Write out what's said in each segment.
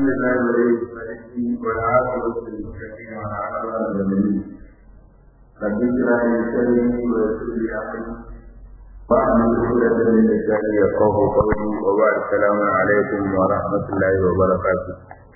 لله ولي الصالحين والعاقبة للمتقين ولا عدوان إلا بالله رب اشرح لي صدري ويسر لي أمري واحلل عقدة من لساني يفقهوا قولي وبعد السلام عليكم ورحمة الله وبركاته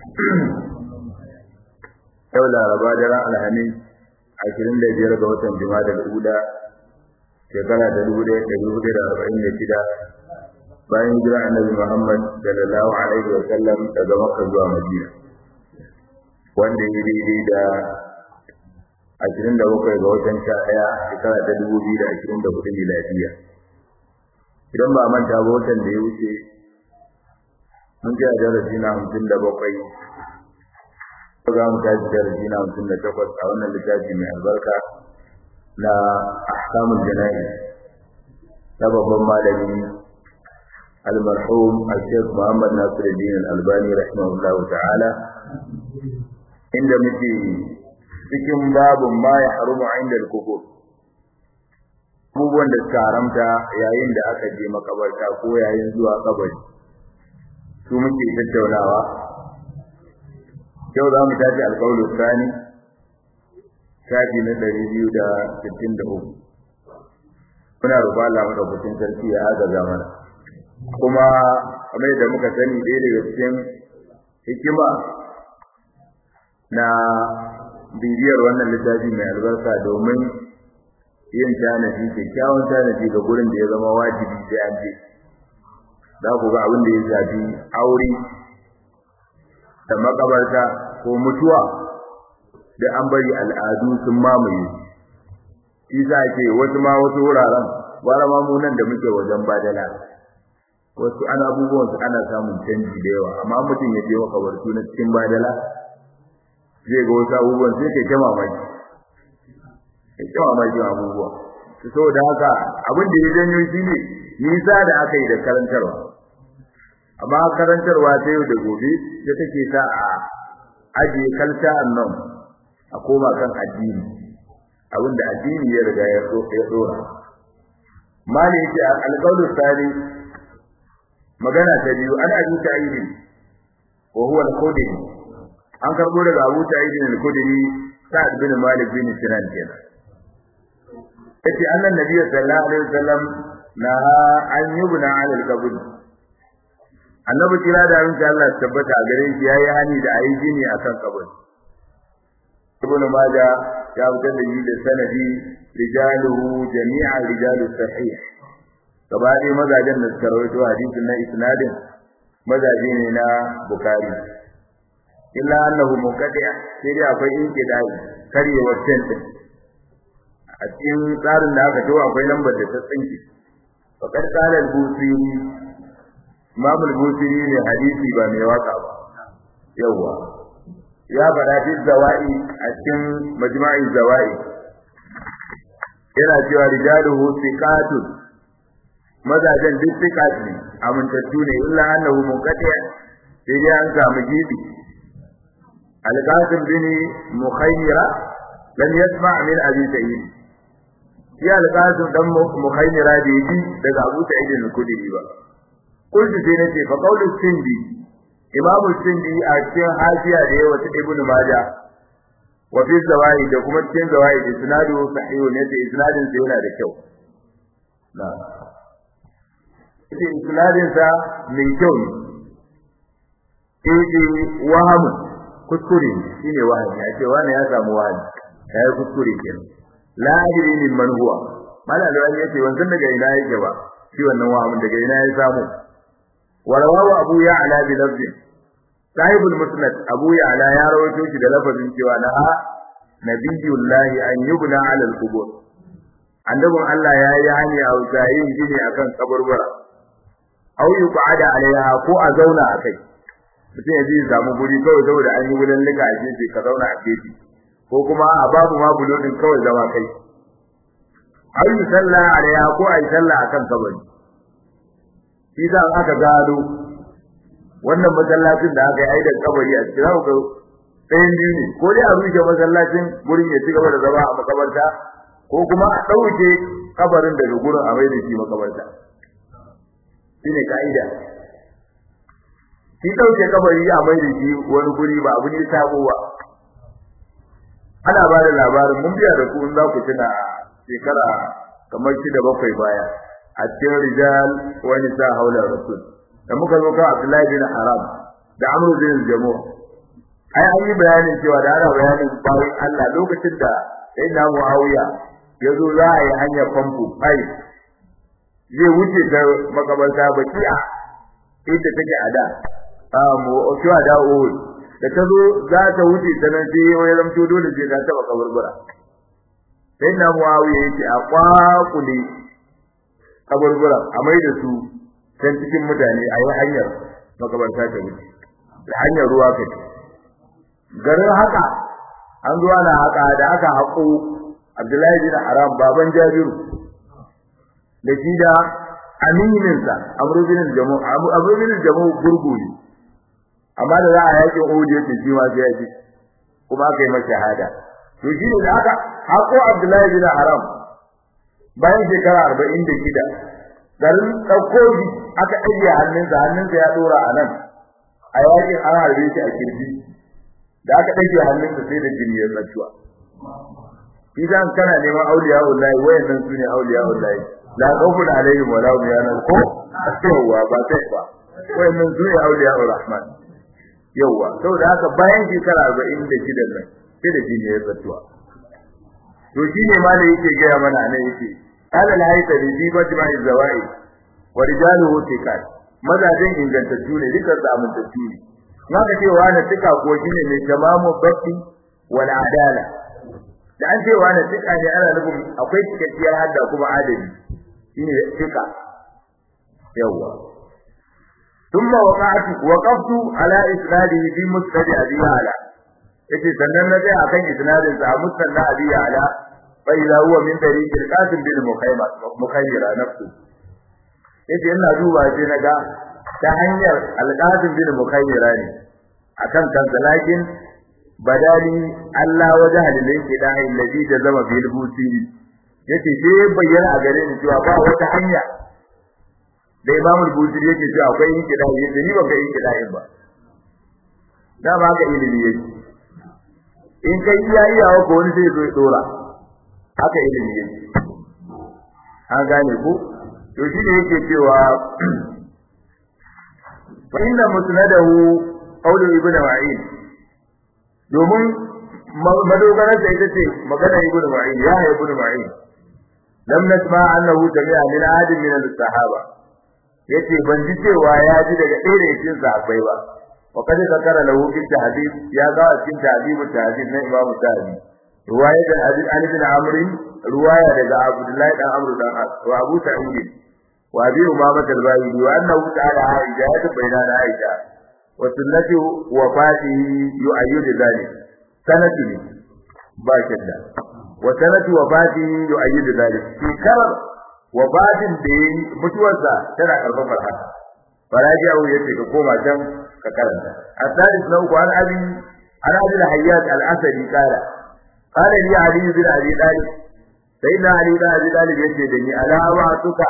yau laraba daren alhamis ashirin da biyar ga watan jima'a da ula shekara da dubu ɗaya da dubu da arba'in da shida bayan jira annabi muhammad sallallahu alaihi wa sallam daga makka zuwa madina wanda ya daidai da ashirin da bakwai ga watan sha ɗaya shekara ta dubu biyu da ashirin da hudu miladiya idan ba manta ba watan da ya wuce mun ji a darasi na hamsin da bakwai za mu tashi darasi na hamsin da takwas a wannan littafi mai albarka na ahkamul jana'i na babban malami المرحوم الشيخ محمد ناصر الدين الألباني رحمه الله تعالى عند متي cikin babun ma ya harumu inda al-kubur abubuwan da suka haramta yayin da aka je makabarta ko yayin zuwa kabari su muke tattaunawa yau za mu tafi alƙawlu sani shafi na ɗari biyu da sittin da uku muna roƙa Allah madaukakin sarki ya agaza mana kuma kamar da muka sani ɗaya daga cikin hikima na bibiyar wannan littafi mai albarka domin yin tanadi kyakkyawan tanadi ga gurin da ya zama wajibi sai an je za ku ga abin da ya shafi aure da makabarta ko mutuwa da an bari al'adu sun mamaye shi sa ke wasu ma wasu wuraren gwara ma mu nan da muke wajen badala wasu ana abubuwan su ana samun canji da yawa amma mutum ya je makabartu na cikin badala zai ga wasu abubuwan sai kai ta mamaki kai ta mamaki abubuwa saboda haka abin da ya janyo shi ne nisa da aka yi da karantarwa amma karantarwa ta yau da gobe da take sa a ajiye kalta annan a koma kan addini abinda addini ya riga ya so ya dora mali yake alqawlu sani magana ta biyu an abi ta'idi wa huwa al-khudri an karbo daga Abu Ta'id al-Khudri Sa'd bin Malik bin Sinan kenan yace annan nabiy sallallahu alaihi wasallam na an yubna 'ala al-qabr annabi kira da abin da Allah tabbata a gare shi yayi hani da ayi gini akan kabari ibn majah ya fitar da yi da sanadi rijaluhu jami'a rijalus sahih gaba dai mazajen da suka rawaito hadisin na isnadin mazaje ne na bukhari illa annahu munqadi' sai dai akwai inqidai karyewar tantin a cikin tsarin da aka tawo akwai lambar da ta tsinke faqad qala al-busiri Imam al-Busiri ne hadisi ba mai waka ba. Yawwa. Ya faɗa fi zawai a cikin majma'i zawai. Yana cewa rijaluhu thiqatun. Mazajen duk thiqat ne, amintattu ne illa annahu munqati sai dai an samu gibi. Al-Qasim bin Mukhayyira lam yasma' min Abi Sa'id. Ya al-Qasim dan Mukhayyira da yi daga Abu Sa'id al-Khudri ba. kullu sai nace fa qawlu sindi imamu sindi a cikin hafiya da yawa ta ibnu majah wa fi zawai da kuma cikin zawai isnadu sahihu ne da isnadin sa yana da kyau na cikin isnadin sa mai kyau ne eh wahamu kuskure shine wahami ya ce wani ya samu wahami ya yi kuskure kenan la adri min man huwa mala da wani yace wanzan daga ina yake ba shi wannan wahamin daga ina ya samu ورواه أبو يعلى بلفظ صاحب المسند أبو يعلى يا رويته shi da lafazin cewa na nabiyullahi an yubna ala al-qubur annabin Allah ya yi hani a yin gini akan kaburbura aw yuqada alaiha ko a zauna a kai mutum ya ji samu guri kawai saboda an yi wurin lika a gefe ka zauna a gefe ko kuma a babu ma bulodin kawai zama kai aw yusalla alaiha ko a yi sallah akan kabari shi da aka gado wannan masallacin da aka yi aidan kabari a cikin haka ɗayan biyu ne ko dai a rushe masallacin gurin ya ci gaba da zama a makabarta ko kuma a ɗauke kabarin daga gurin a mai da shi makabarta shine ka'ida shi dauke kabari a mai da shi wani guri ba abu ne sabo ba ana ba da labarin mun biya da ku in za ku tuna shekara kamar shida bakwai baya a cikin rijal wani sa haula rasul da muka zo kan Abdullahi bin Haram da Amr bin Jamu ai an yi bayanin cewa da ana bayanin bayan Allah lokacin da sai na Muawiya ya zo za a yi hanyar famfo ai zai wuce ta makabarta baki'a inda take a da a mu cewa da Uhud da ta zo za ta wuce ta nan sai ya zamto dole sai ta taba kaburbura sai na Muawiya yace a kwakule kaburbura a mai da su can cikin mutane a yi hanyar makabarta ta wuce da hanyar ruwa ka ce garin haka an zuwa na haka da aka haƙo Abdullahi bin Haram baban Jabiru da shi da amininsa Amr bin Jamu Amr bin Jamu gurguri amma da za a yaƙi Uhud yake shi ma sai ya ji kuma aka yi masa shahada to shi ne da aka haƙo Abdullahi bin Haram bayan shekara arba'in da shida garin ɗauko shi aka ɗage hannunsa hannunsa ya ɗora a nan a yakin an harbe shi a kirji da aka ɗage hannunsa sai da jini ya tsattuwa idan kana neman auliya wallahi wayannan su ne auliya wallahi la khawfun alaihim wa la hum yahzanun ko yawa ba sai ba wayannan su ne auliya rahman yawa saboda haka bayan shekara arba'in da shida nan sai da jini ya tsattuwa to shine ma da yake gaya mana nan yake alal haita bi bi majma zawai wa rijaluhu tikat mazajin ingantattu ne dukkan su amintattu ne maka cewa na tika ko shine mai tamamu batti wal adala da an cewa na tika ne ana nufin akwai cikakkiyar hadda kuma adali shine tika yawa ثم وقعت وقفت على اسناده في مسند ابي يعلى yace sannan na tsaya akan isnadin sa musnad na abi ya'la fa idza huwa min tariq al-qasim bin mukhayma mukhaymira nafsu yace ina duba sai naga ta hanyar al-qasim bin mukhaymira ne akan kansa lakin badali Allah waje halilin kida allazi da zama bil busiri yace sai bayyana a gare ni cewa ba wata hanya da Imam al-Busiri yake cewa akwai yin kida yace ni ban ga yin kida ba da ba ga ilimi yake in kai iya iyawa ko wani zai zo ya dora haka ilimi yake an gane ku to shi ne yake cewa fa inna musnadahu qawlu ibnu ma'in domin madogarar da ita ce magana ibnu ma'in ya ya ibnu ma'in lam nasma annahu jami'a min adin min as-sahaba yace ban ji cewa ya ji daga ɗaya daga cikin sahabbai ba وقد ذكر له في التحديث يا ذا في تهذيب التهذيب من امام التهذيب روايه الحديث عن ابن عمرو روايه daga عبد الله بن عمرو بن عاص وابو سعيد وابي امامه الباهلي وانه تعالى عائشه بين عائشه وسنه وفاته يؤيد ذلك سنه باشدا وسنه وفاته يؤيد ذلك في كرر وفاته da mutuwarsa tana karfafar haka faraji'u yace ka koma can ka karanta الثالث لو قال ابي انا ابي الحيات الاسدي قال قال لي علي بن ابي طالب سيدنا علي بن ابي طالب yace da ni ala wa'tuka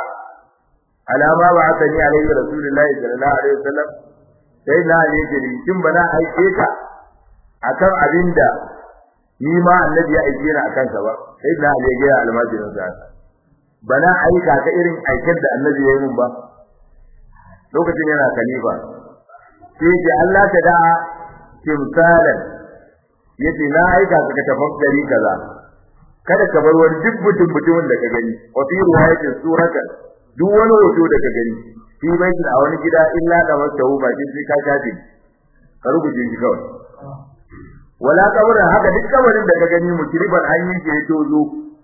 ala ma wa'atani alayhi rasulullahi sallallahu alaihi wasallam sayyidina ali yace ni kin bana aike ka akan abinda ni ma annabi ya aike ni akan sa ba sayyidina ali ya ga almajirin sa bana aika ka irin aikin da annabi ya yi mun ba lokacin yana khalifa sai ce Allah ta da timsalan yace na aika ka tafakkari kaza kada ka bar wani duk mutum mutumin da ka gani wa fi riwayatin suratan duk wani hoto da ka gani fi baitin a wani gida illa da masahu ba sai ka shafe ka rubuce shi kawai wala kabarin haka duk kabarin da ka gani mukriban an yi ke tozo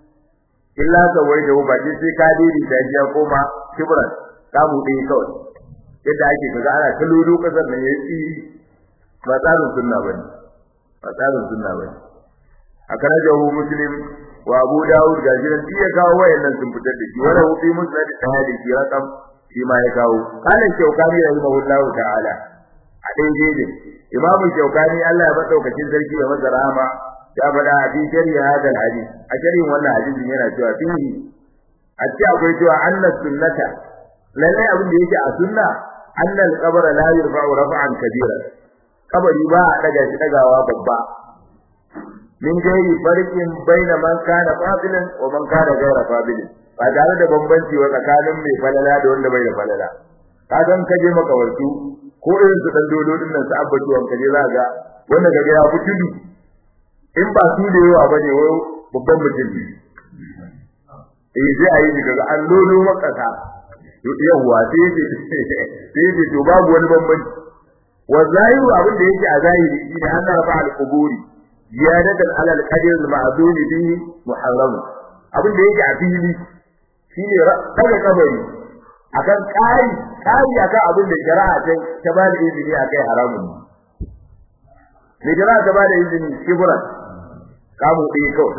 illa ka wai da ba sai ka dai da ya koma kibran ka mu dai kawai yadda ake kaga ana ta lulu kasar nan yayi tsiri ba tsarin sunna bane ba tsarin sunna bane akana jawu muslim wa abu daud ga jiran ya kawo wayannan sun fitar da shi wala hu fi musnad tahadi shi rakam shi ma ya kawo kana shaukani rahimahullahu ta'ala a dai dai imamu shaukani Allah ya madaukakin sarki ya masa rahama ya faɗa a cikin shari'a hadal hadith a shari'in wannan hadisin yana cewa fihi a ce akwai cewa annas sunnata lalle abin da yake a sunna anna al-qabr la yurfa'u raf'an kabira kabari ba a daga shi dagawa babba min gairi farqin baina man kana fadilan wa man kana gaira fadilin ba tare da bambanci wa tsakanin mai falala da wanda bai da falala ka san kaje makawartu ko irin su dan dodo din nan su abbatu an kaje za ga wanda kaje ya fitudu in ba su da yawa bane wai babban mutum ne eh sai ayi daga an lodo makasa yawa sai ce sai ce to babu wani bambanci wa zahiru abin da yake a zahiri shine an rafa al-quburi ziyadatan ala al-qadr al-ma'dud bihi muharram abin da yake a fili shine daga kabari akan kai kai akan abin da shari'a ta ta ba da izini akai haramun ne shari'a ta ba da izini kibran kamu ɗaya kawai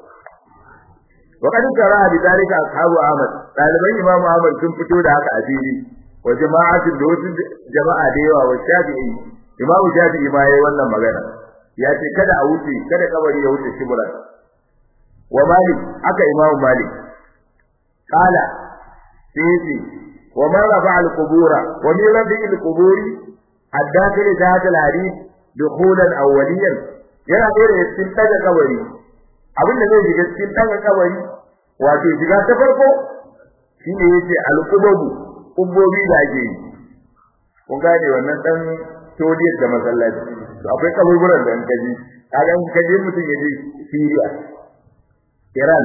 وقد ترى بذلك أصحاب أحمد طالبين إمام أحمد sun fito da haka a fili wa jama'atin da wasu jama'a da yawa wa Shafi'i Imam Shafi'i ma yayi wannan magana ya ce kada a wuce kada kabari ya wuce shibran wa Malik aka Imam Malik qala sai wa man rafa'a al-qubura wa min rafi'i al-quburi ad-dakhil zat al-hadith dukhulan awwaliyan yana da cikin daga kabari abin da zai shiga cikin daga kabari wato shiga ta farko shine yace al-qububu kubbobi da ake yi kun gane wannan dan toliyar da masallaci to akwai kaburburan da an kaji kaga in kaje mutum yaje Syria Iran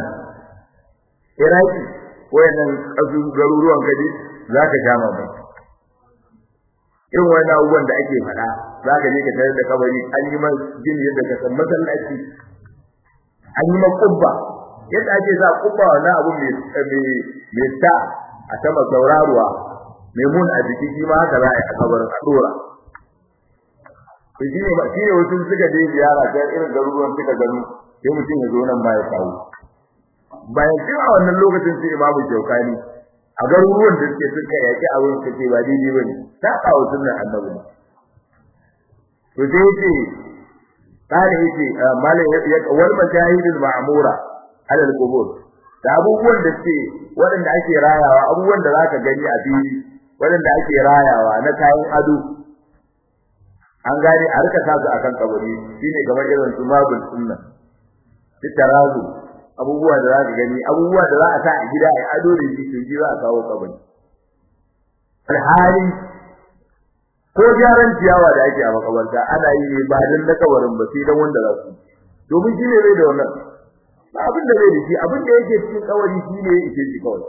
Iraki wayannan kasu garuruwan kaje zaka sha mamaki irin wani abubuwan da ake faɗa zaka je ka tare da kabari an yi man gini yadda ka san masallaci an yi man kubba yadda ake sa kubba wannan abu mai mai ta a sama sauraruwa mai mun a jiki shi ma haka za a yi a kabarin a dora to shi ne shi ne wasu suka je ziyara ta irin garuruwan suka gano sai mutum ya zo nan ma ya kawo bayan cewa wannan lokacin sai imamu jaukani a garuruwan da suke suka yaki abin su ce ba daidai bane ta kawo sunnan annabi ne to sai yace kana yace malam ya wal majahidul ma'mura ala al-qubur da abubuwan da suke waɗanda ake rayawa abubuwan da zaka gani a fili waɗanda ake rayawa na kayan ado an gane a rika sa su akan kabari shine kamar irin su mabul sunna tarazu abubuwa da za ka gani abubuwa da za a sa a gida a ado da shi to za a kawo kabari alhali ko gyaran ciyawa da ake a makabarta ana yi ne ba dan na kabarin ba sai dan wanda za su domin shi ne bai da wannan ba abin da bai da shi abin da yake cikin kawari shi ne yake shi kawai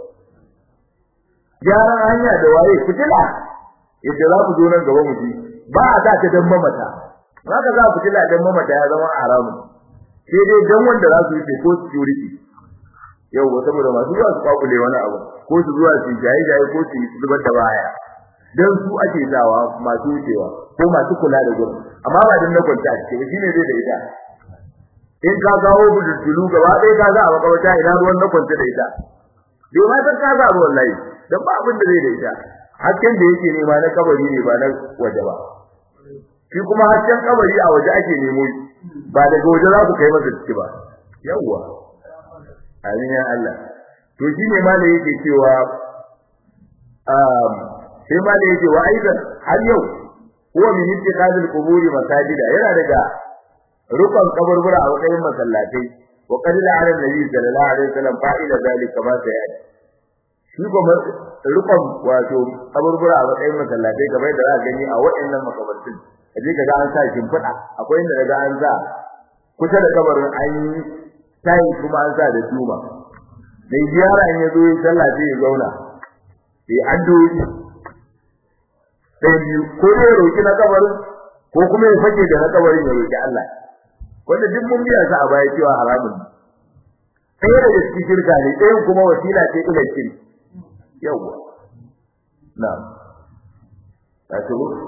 gyaran hanya da waye fitila yadda za ku zo nan gaba mu ji ba a sa ta dan mamata haka za ku fitila dan mamata ya zama haramun sai dai dan wanda za su yi ko security yau ba saboda masu zuwa su kwakule wani abu ko su zuwa su jaye jaye ko su zubar da baya dan su ake sawa masu wucewa ko masu kula da gurin amma ba dan na kwanta ce ba shine zai da ita in ka gawo budurtulu gaba ɗaya ka ga a makawata ina ruwan na kwanta da ita bai ma san ka ga wallahi dan ba abin da zai da ita hasken da yake nema na kabari ne ba na waje ba shi kuma hasken kabari a waje ake nemo ba daga waje za ku kai masa ciki ba yawwa amin ya Allah to shine ma da yake cewa um sai ma da yake wa aidan har yau huwa min ittikhadil quburi masajida yana daga rukun kaburbura a wajen masallatai wa qad la'ana nabi sallallahu alaihi wasallam fa'ila zalika ma sai yaji shi kuma rukun wato kaburbura a wajen masallatai kamar da za ka gani a waɗannan makabartun kaje kaga an sa shimfiɗa akwai inda daga an sa kusa da kabarin an yi tayi kuma an sa da tuma mai ziyara in yazo yi sallah sai ya zauna sai addu'o'i sai biyu ko ya roki na kabarin ko kuma ya fake da na kabarin ya roki Allah wanda duk mun biya sa a baya cewa haramun ne sai da cikin shirka ne ɗayan kuma wasila ce ila shirki yawwa na'am ta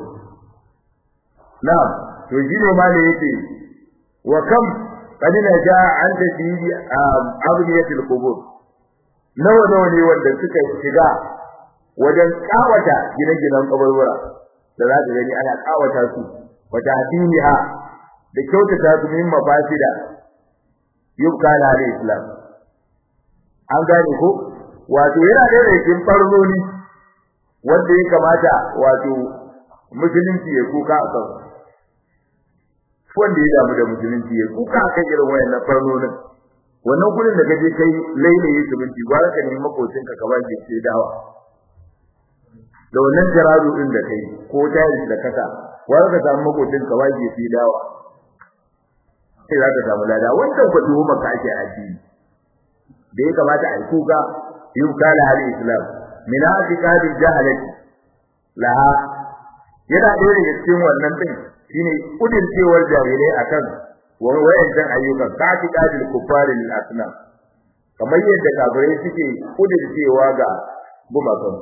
na'am to shine ma da yake wa kam qad naja an tadidi abniyatil qubur nawa nawa ne wanda suka shiga wajen kawata gine-ginen kaburbura da za ka gani ana kawata su wata hadiniha da kyautata su min mafasida yubka la islam an gane ko wato yana da rikin farnoni wanda ya kamata wato musulunci ya kuka a kan wanda ya damu da musulunci ya kuka a kan irin wayannan farnonin wannan gurin da kaje kai lailaye subunci gwara ka nemi makocin ka kaba ke ce dawa da wannan jaradu din da kai ko tayi da kasa gwara ka samu makocin ka waje ce dawa sai za ka samu lada wannan ku tuhu maka ake addini da ya kamata a yi kuka yukala hal islam min atiqadi jahalati laha yana ɗaya daga cikin wannan din shine kudircewar jahilai akan wayancan ayyukan ka atiqadi kufari lil asnam kamar yadda kafirai suke kudircewa ga gumakan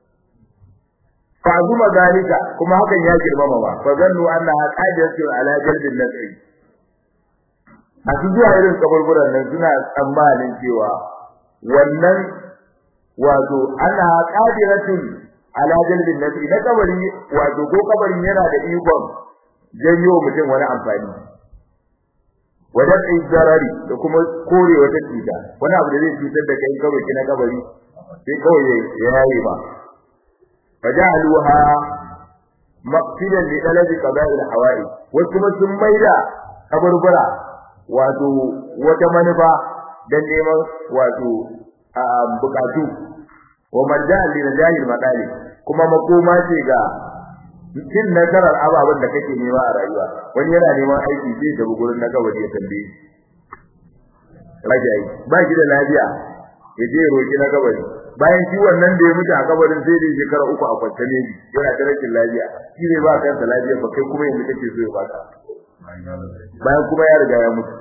fa zuma zalika kuma hakan ya girmama ba fa zannu annaha qadiratu ala jalbin nasri masu zuwa irin kaburburan nan suna tsammanin cewa wannan wato ana qadiratun ala jalbin nasi da kabari wato ko kabarin yana da ikon janyo mutum wani amfani wajen izarari da kuma kore wata cuta wani abu da zai cutar da kai kawai kina kabari sai kawai ya yayi ba fajaluha maqsidan li talabi qada'il hawa'i wasu kuma sun maida kaburbura wato wata manufa dan neman wato bukatu wa marja'an li najahil madali kuma makoma ce ga cin nasarar ababen da kake nema a rayuwa wani yana neman aiki sai da gurin na kabari ya tambaye rajai ba shi da lafiya ya je roki na kabari bayan shi wannan da ya mutu a kabarin sai da shekara uku a kwance ne yana da rashin lafiya shi ne ba kansa lafiya ba kai kuma yanzu kake so ya baka bayan kuma ya riga ya mutu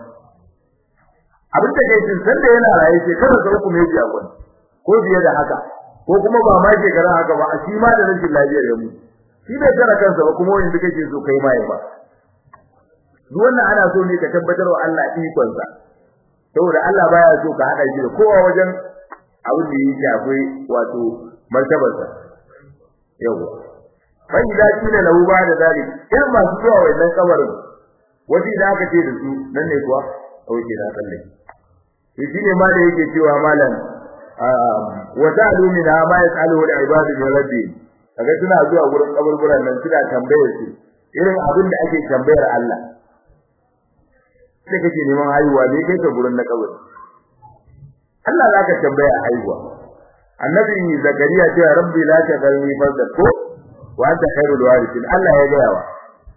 abin da kai sun san da yana raye shekara ta uku ne ji a kwance ko biye da haka ko kuma ba ma shekara haka ba a shi ma da rashin lafiyar ya mutu shi bai tsara kansa ba kuma wanda kake so kai ma ya ba duk wannan ana so ne ka tabbatar wa Allah ikonsa saboda Allah baya so ka hada shi da kowa wajen abin da yake akwai wato martabarsa yawa fa idza kila lahu ba da dali irin masu zuwa wannan kabarin wani da aka ce da su nan ne kuwa oke na kalle shi ne ma da yake cewa malam wa ta'alu min ma yas'aluhu al-ibadu min rabbi kaga suna zuwa gurin kaburburan nan suna tambayar su irin abin da ake tambayar Allah sai kake neman haihuwa ne kai ka gurin na kabur Allah zaka tambaya haihuwa annabi zakariya ce rabbi la tadalni farda ko wa anta khairul warithin Allah ya ga yawa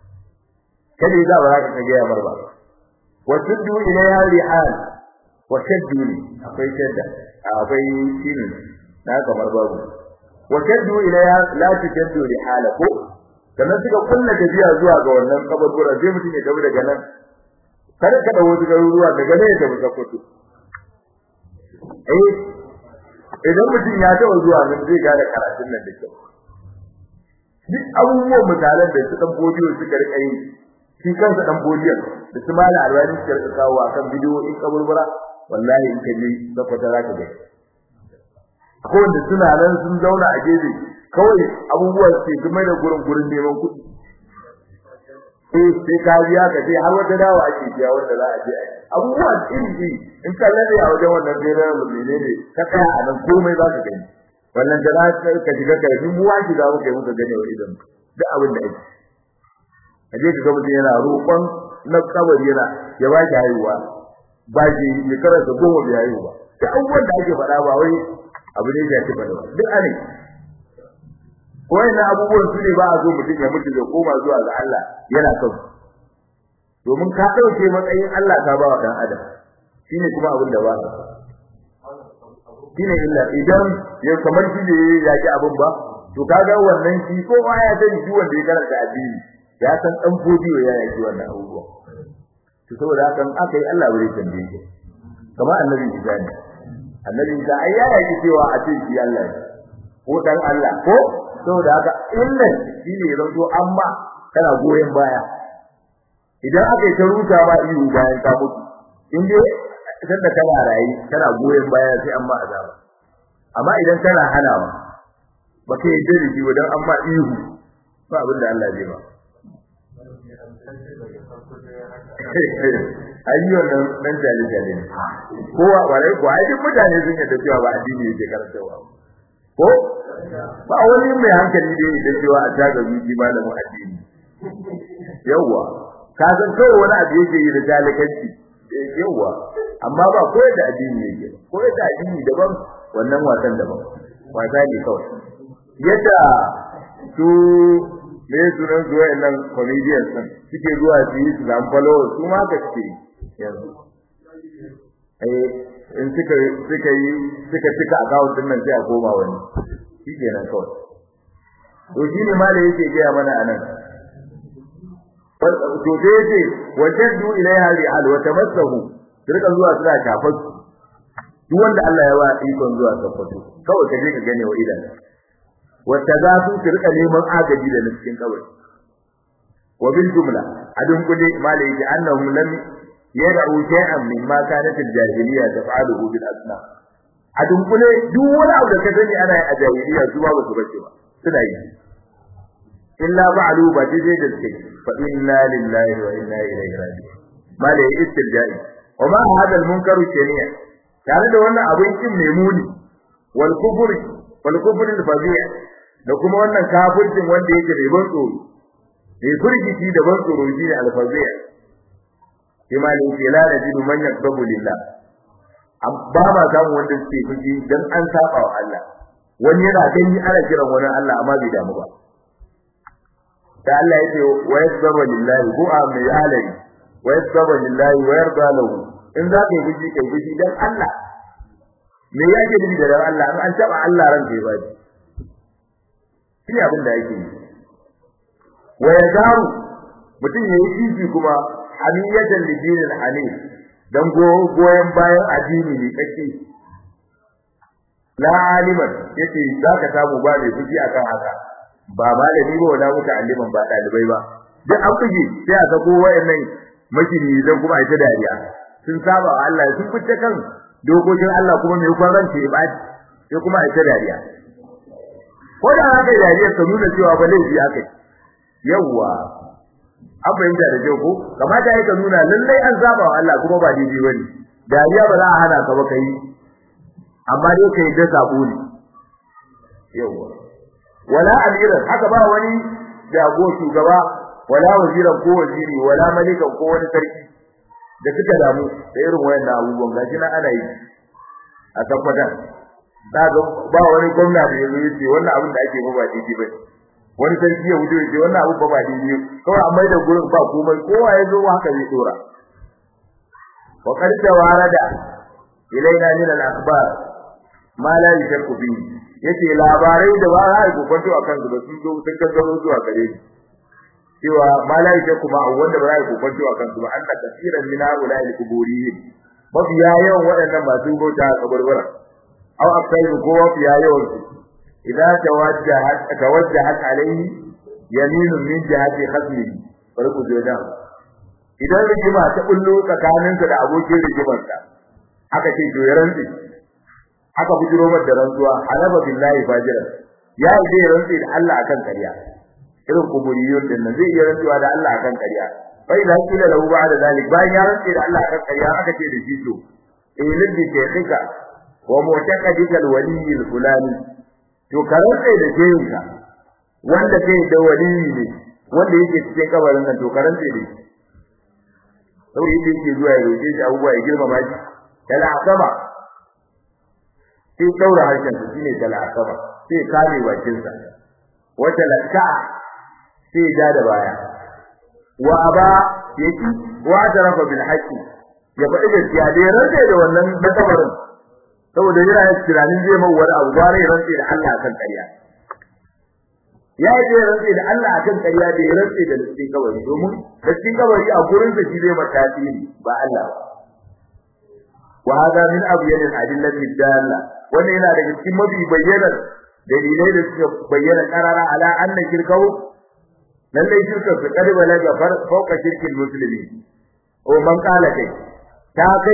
kada za ba ka ga yamar ba wa tuddu ilayha rihal wa shadduni akwai shadda akwai shine na kamar babu wa shaddu ilayha la tashaddu rihala ko sannan suka kunna tafiya zuwa ga wannan kaburbura sai mutum ya tafi daga nan kar ka dawo daga ruwa daga ne da musakkutu eh idan mutum ya tawo zuwa nan zai gane karatun nan da kyau duk abubuwan misalan da su dan bodiyo suka rika yi shi kansa dan bodiyon da su mala alwani suka rika kawo akan bidiyo in kaburbura wallahi in ka je zakwata za ka gani ko da suna nan sun zauna a gefe kawai abubuwan sai kuma da gurin gurin neman kuɗi eh sai ka biya ka sai har wata dawa ake biya wanda za a je a abubuwa iri iri in ka lalle a wajen wannan gairar lumine ne ka tsaya a nan komai za ka gani wannan da za ka shiga ka yi mu waki za mu kai muka gane wa idan duk abin da ake a je ka ga mutum yana roƙon na kabari yana ya ba ki haihuwa ba ki shekarar da goma bai haihu ba da abubuwan da ake faɗa ba wai abu ne ya ci faɗa ba duk ane na abubuwan su ne ba a zo mutum ya mutu da koma zuwa ga Allah yana son domin ka dauke matsayin Allah ka ba wa dan adam shine kuma abin da ba shine illa idan ya kamar shi ne ya ji abin ba to kaga wannan shi ko ma ya sani shi wanda ya karanta addini ya san dan fodiyo ya yi wannan abubuwa to saboda haka aka yi Allah bai tambaye shi kamar annabi Isa ne annabi Isa ai ya yi cewa a ce shi Allah ne ko dan Allah ko saboda haka illan shine zanto amma kana goyen baya idan aka yi ta ruta ba iyo bayan ka mutu in dai idan da kana rayi kana goyen baya sai amma azaba amma idan kana hanawa ba kai yi da shi wadan amma iyo ba abin da Allah zai ba ayyuan nan dan jali jali kowa warai ko ai duk mutane sun yadda cewa ba addini yake karantawa ko ba wani mai hankali da yake cewa a taga zuci malamin addini yawa ka san kawai wani abu yake yi da talakanci yawa amma ba koyar da addini yake koyar da addini daban wannan wasan daban wasa ne kawai yadda su me sunan zuwa nan comedians din suke zuwa su yi su zan followers su ma ka suke yanzu eh in suka suka yi suka cika account din nan sai a koma wani shi kenan kawai to shi ne malai yake gaya mana anan to dai yace wajaddu ilaiha ri'al wa tamassahu rika zuwa suna shafar su duk wanda Allah ya wa ikon zuwa safato kawai ka je ka gane wa idan wata za su rika neman agaji da cikin kawai wa bil jumla adun kudi malai yake annahum lam yad'u shay'an mimma kanat al-jahiliya taf'aluhu bil asnam a dunkule duk wani abu da ka sani ana yi a jahiliya su ba su bace ba suna yi illa ba'alu ba dai da suke fa inna lillahi wa inna ilaihi raji'un mala ya istirja'i wa ma hada al-munkaru shari'a tare da wannan abin kin mai muni wal kufri wal kufri al-fadhi'a da kuma wannan kafircin wanda yake da ban tsoro mai furgici da ban tsoro shi ne al-fadhi'a kima ne ke la najidu man yakdabu lillah ba ma samu wanda suke fushi dan an saba wa Allah wani yana gani ana kiran wani Allah amma bai damu ba da Allah yake wa yasbaru lillahi ko a mai alai wa yasbaru lillahi wa yarda lahu in za ka yi fushi kai fushi dan Allah me yake nufi da dan Allah an taba Allah ran kai ba shi abin da yake wa yazaru mutum yayi fifi kuma hamiyatan lidinil hanif dan goyen bayan addini ne kake la aliman yace zaka samu ba mai fuji akan haka ba malami ba wala muta aliman ba dalibai ba duk an fuji sai a sako wayannan makini dan kuma a ta dariya sun saba wa Allah sun fice kan dokokin Allah kuma mai kwarance ba sai kuma a ta dariya ko da haka dariya ta nuna cewa ba laifi akai yawwa an fahimta da kyau ko kamata ya ka nuna lallai an zaba wa Allah kuma ba daidai bane dariya ba za a hana ka ba kai amma dai kai da sabo ne yawa wala amira haka ba wani jago shugaba wala waziran ko waziri wala malikan ko wani sarki da suka damu da irin wayannan abubuwan gashi na ana yi a tabbatar daga ba wani gwamna da yazo yace wannan abin da ake ba ba daidai bane wani sarki ya wuce yace wannan abu ba ba daidai kawai amma da gurin ba komai kowa ya zo haka zai dora wa qad tawarada ilaina min al-akhbar ma la yashku fi yace labarai da ba za ku kwanto akan su ba sun zo sun gangaro zuwa gare ni cewa ma la yashku ma wanda ba za ku kwanto akan su ba anna kaseeran min haula al-quburiyin mafiya yawan waɗannan masu bauta a kaburbura aw akai ko mafiya yawan su إذا توجهت توجهت عليه يمين من جهة خصمه farko jodan idan rigima ta bullo tsakaninka da abokin rigimarka aka ce to ya rantsi aka bujiro mar da rantsuwa halaba billahi fajira ya ide rantsi da Allah akan kariya irin kuburiyun din nan zai iya rantsuwa da Allah akan kariya bai da kila lahu ba'da zalik bayan ya rantsi da Allah akan kariya aka ce da shi to eh liddi shaykhika wa mu'taqadika alwali alfulani to karanta da jeyinka wanda kai da waliyi ne wanda yake cikin kabarin nan to karanta da shi saboda yake yake zuwa ya roƙe shi abubuwa ya girmama shi kala asaba sai daura harshen sa shine kala asaba sai kame bakin sa wata lakka sai ja da baya wa aba yaki wa tarafa bil haqqi ya faɗi gaskiya da ya rantsa da wannan da kabarin saboda yana yin tunanin zai mai wani abu bare rantsi da Allah akan ƙarya ya yi rantsi da Allah akan ƙarya da ya rantsi da lissin kawai domin lissin kawai a gurin sa shi zai mata tasiri ba Allah ba wa hada min abyan al-adillati dalla wannan yana daga cikin mafi bayyanar dalilai da suka bayyana karara ala anna shirkau lallai shirkar su kadi balaga fauka shirkin musulmi o man kala kai ta kai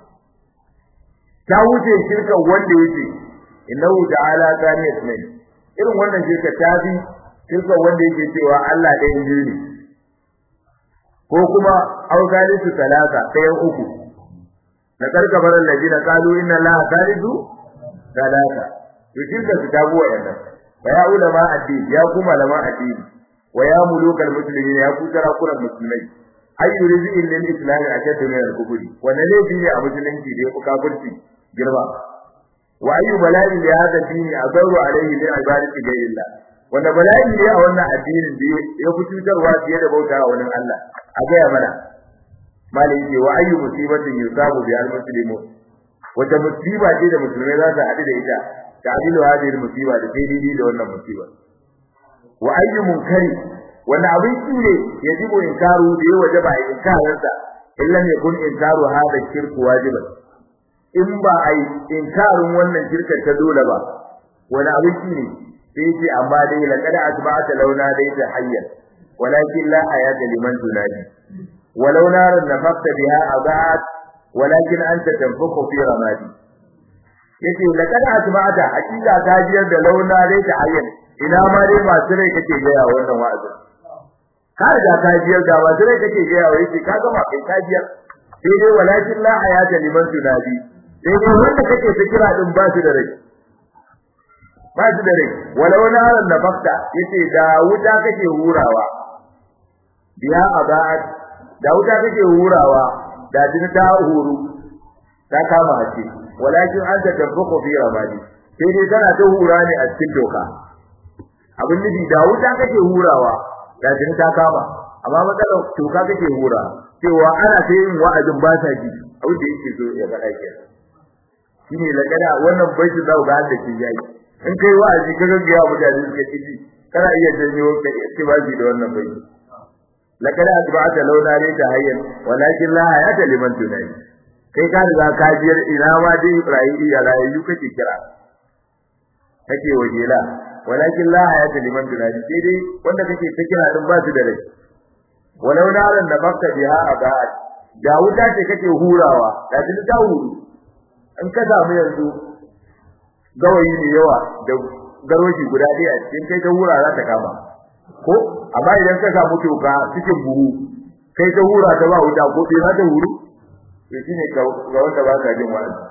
ta wuce shirkan wanda yake innahu ta'ala kana yasmin irin wannan shirka ta bi shirkan wanda yake cewa Allah ɗaya ne ne ko kuma au salisu talata ɗayan uku na karkabar alladina qalu inna allaha salisu talata to shirka su ta buwa yana fa ya ulama addini ya ku malaman addini wa ya mulukal muslimin ya ku sarakunan musulmai ayyu rizqin lil islam ashaddu min al-kufri wannan laifi ne a musulunci da ya fi kafirci girma wa ayyu bala'i li hadha dini azaru alayhi min ibadati ghayrillah wanda bala'i ne a wannan addinin da ya fi cutarwa fiye da bauta wa wani Allah a gaya mana malai ce wa ayyu musibatin yusabu bi al-muslimu wata musiba ce da musulmai za su haɗu da ita ta adilu hadhihi musiba da sai dai da wannan musiba wa ayyu munkari wanda abin ki ne yajibu inkaru da ya wajaba inkararsa illa ne kun inkaru hada shirku wajiban in ba ai inkarin wannan shirka ta dole ba wani abin ki ne sai ce amma dai laqad asba'ata launa dai ta hayyan walakin la hayata liman tunadi walau naran nafaqta biha abat walakin anta tanfuqu fi ramadi yace laqad asba'ata hakika ta jiyar da launa dai ta hayyan ina ma dai masu rai kake gaya wannan wa'azin ka riga ka biyar da ba dare kake ga yawa yake ka gama kai ka biyar sai dai walakin la hayata liman tunadi sai dai wanda kake ta kira din ba shi da rai ba shi da rai walau naran nafakta yace da wuta kake hurawa biya abaat da wuta kake hurawa da din ta huru ta kama hace walakin anta tafuqu fi ramadi sai dai tana ta hura ne a cikin doka abin nufi da wuta kake hurawa da jin ta kama amma matsalar toka kake hura cewa ana ta yin wa'azin ba ta ji abin da yake so ya faɗa ke shine lagada wannan baiti za ga da ke yayi in kai wa'azi ka ga ya mutane suka ci kana iya janyo ka ittibazi da wannan baiti lagada atba'ata launa ne ta hayyan walakin la hayata liman tunai kai ka riga ka biyar ina ma dai rayi ya rayu kake kira kake wajela walakin la hayata liman tunadi sai dai wanda kake ta kira din ba su da rai walau naran da bakka biha abad da wuta ce kake hurawa da din ta huru in ka samu yanzu gawayi ne yawa da garoshi guda ɗaya a cikin kai ta hura za ta kama ko amma idan ka samu toka cikin buhu kai ta hura ta ba wuta ko bai za ta huru to shine ga wanda ba ka jin wa'azi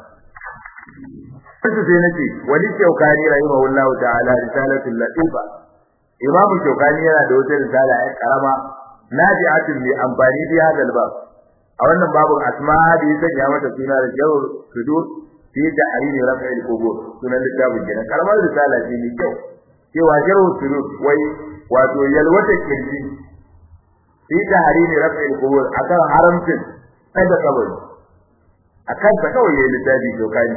Wasu sai nace wani shaukani rahimahullahu ta'ala risalatul latifa Imam shaukani yana da wata risala ai karama naji'atin bi amfani bi hadal bab a wannan babun asma da ya sanya mata suna da jawr sudur fi ta'rini raf'il qubur sunan littafin kenan karamar risala ce mai kyau cewa jawr sudur wai wato yalwata kirji fi ta'rini raf'il qubur akan haramcin kada kabari akan ta kawai yayin littafi shaukani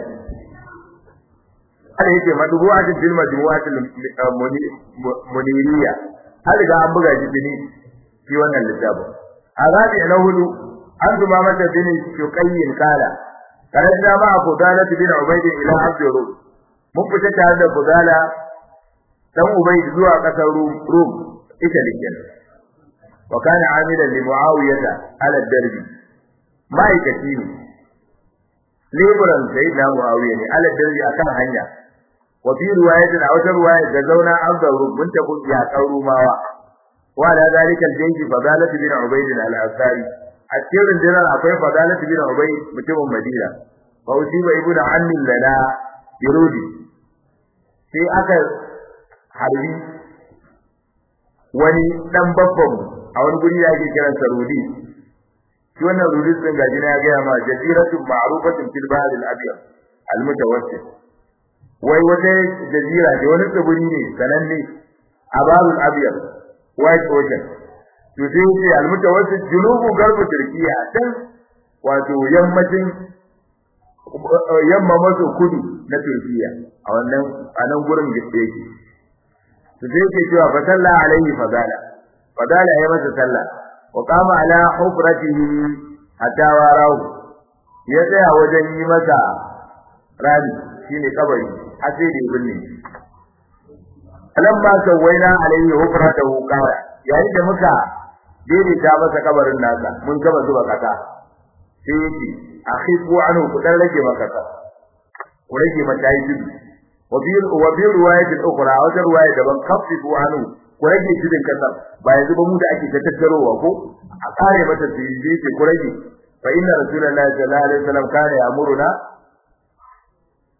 har yake madbu'atin fil majmu'atil muniriya har ga an buga shi bini shi wannan littafin arabi na hudu an zuma mata bini shuqayyin kala karanta ma fudala bin ubayd ila abdur mun fita tare da fudala dan ubayd zuwa kasar rum rum ita likin wa kana amilan li muawiyah ala darbi ma'aikaci ne leburan sayyidina muawiya ne ala darbi akan hanya wa fi riwayatin aw riwayat da zauna abdur mun ta kun ya karumawa wa da zalika al-jaysh fadalat bin ubayd al-ansari a cikin dinar akwai fadalat bin ubayd mutumin madina fa usiba ibnu ammi lana yurudi sai aka harbi wani dan babban a wani guri da ake kiran sa rudi shi wannan rudi din gaji na ya ga ma jaziratun ma'rufatun fil bahr al-abyad al-mutawassit wai wata jazira da wani tsibiri ne sananne a bahrul abyad white ocean to sai ce al-mutawassit junubu garbu turkiya dan wato yammacin yamma maso kudu na turkiya a wannan a nan gurin da yake to sai yake cewa fa salla alaihi fadala fadala ya masa sallah wa qama ala hufratihi hatta warahu ya tsaya wajen yi masa rami shine kabari har sai da binne alamma sawaina alaihi hufratahu qala yayin da muka daidaita masa kabarin nasa mun gaba zuba kasa sai yake akhifu anhu ku dan rage maka kasa ku rage mata yi tudu wa bi wa bi riwayatin ukhra wa riwaya daban kafifu anhu ku rage tudun kasa ba yanzu ba mu da ake tattarowa ko a kare mata tiji ce ku rage fa inna rasulullahi sallallahu alaihi wasallam kana ya'muruna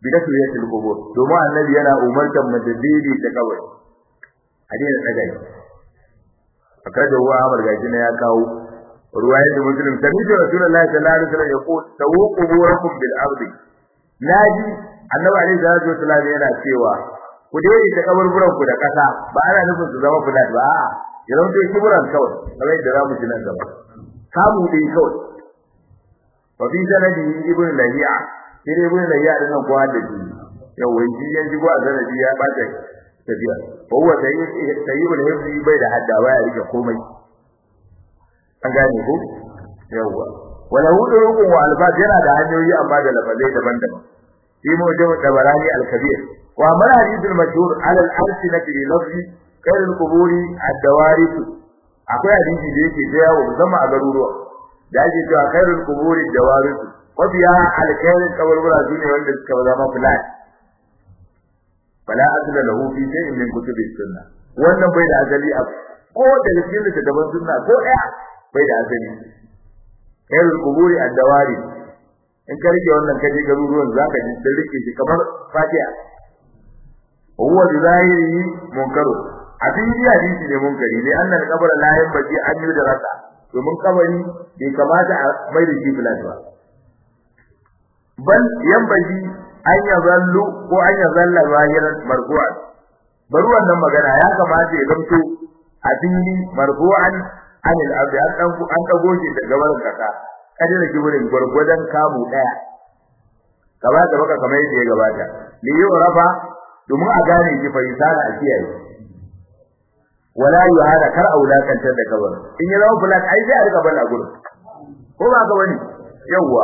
bi taswiyatil qubur domin annabi yana umartar mu da didi ta kabari hadisi daga yi akaje wa Ahmad gaji ne ya kawo ruwaya da muslim sami da rasulullahi sallallahu alaihi wasallam yaqul tawu quburakum bil ardi naji annabi alaihi salatu wasallam yana cewa ku dai ta kaburburan ku da kasa ba ana nufin su zama fulat ba a'a ya zama dai kiburan kawai kamar yadda za mu ji nan gaba kamu dai kawai wa fi sanadi ibn lahiya sai dai ibn lahiya din nan kowa da shi yau wai shi yanzu ko a sanadi ya bata tafiya wa huwa sayyibul hifzi bai da hadda baya rike komai an gane ko yawwa wala hudu rukun wa albas yana da hanyoyi amma da lafazai daban-daban في موجب الطبراني الكبير وأما الحديث المشهور على الألسنة بلفظ خير القبور الدوارث akwai hadisi da yake da yawo musamman a garuruwa da ake cewa khairul quburi dawaris wabiya alkhairin kaburbura shine wanda suka zama fulat fala asla lahu fi shay'in min kutubi sunnah wannan bai da asali a ko da cikin littattafan sunna ko ɗaya bai da asali khairul quburi ad-dawaris in ka rike wannan ka je garuruwan zaka ji da rike shi kamar fatiha huwa bi zahiri munkaru abin yi hadisi ne munkari ne annal qabra la yanbaji an yi da rasa domin kabari bai kamata a mai da shi filat ba bal yanbaji an ya zallu ko an ya zalla zahiran marfu'an bari wannan magana ya kamata ya zamto a fili marfu'an anil ardi an dan an dago shi daga barin kasa kada da kiburin gurgudan kamu daya gaba da baka kamar yadda ya gabata li rafa domin a gane shi fa yusara a kiyaye wala yuhada kar aulakantar da kabar in ya zama fulat ai sai a rika balla gurin ko ba ka bane yawa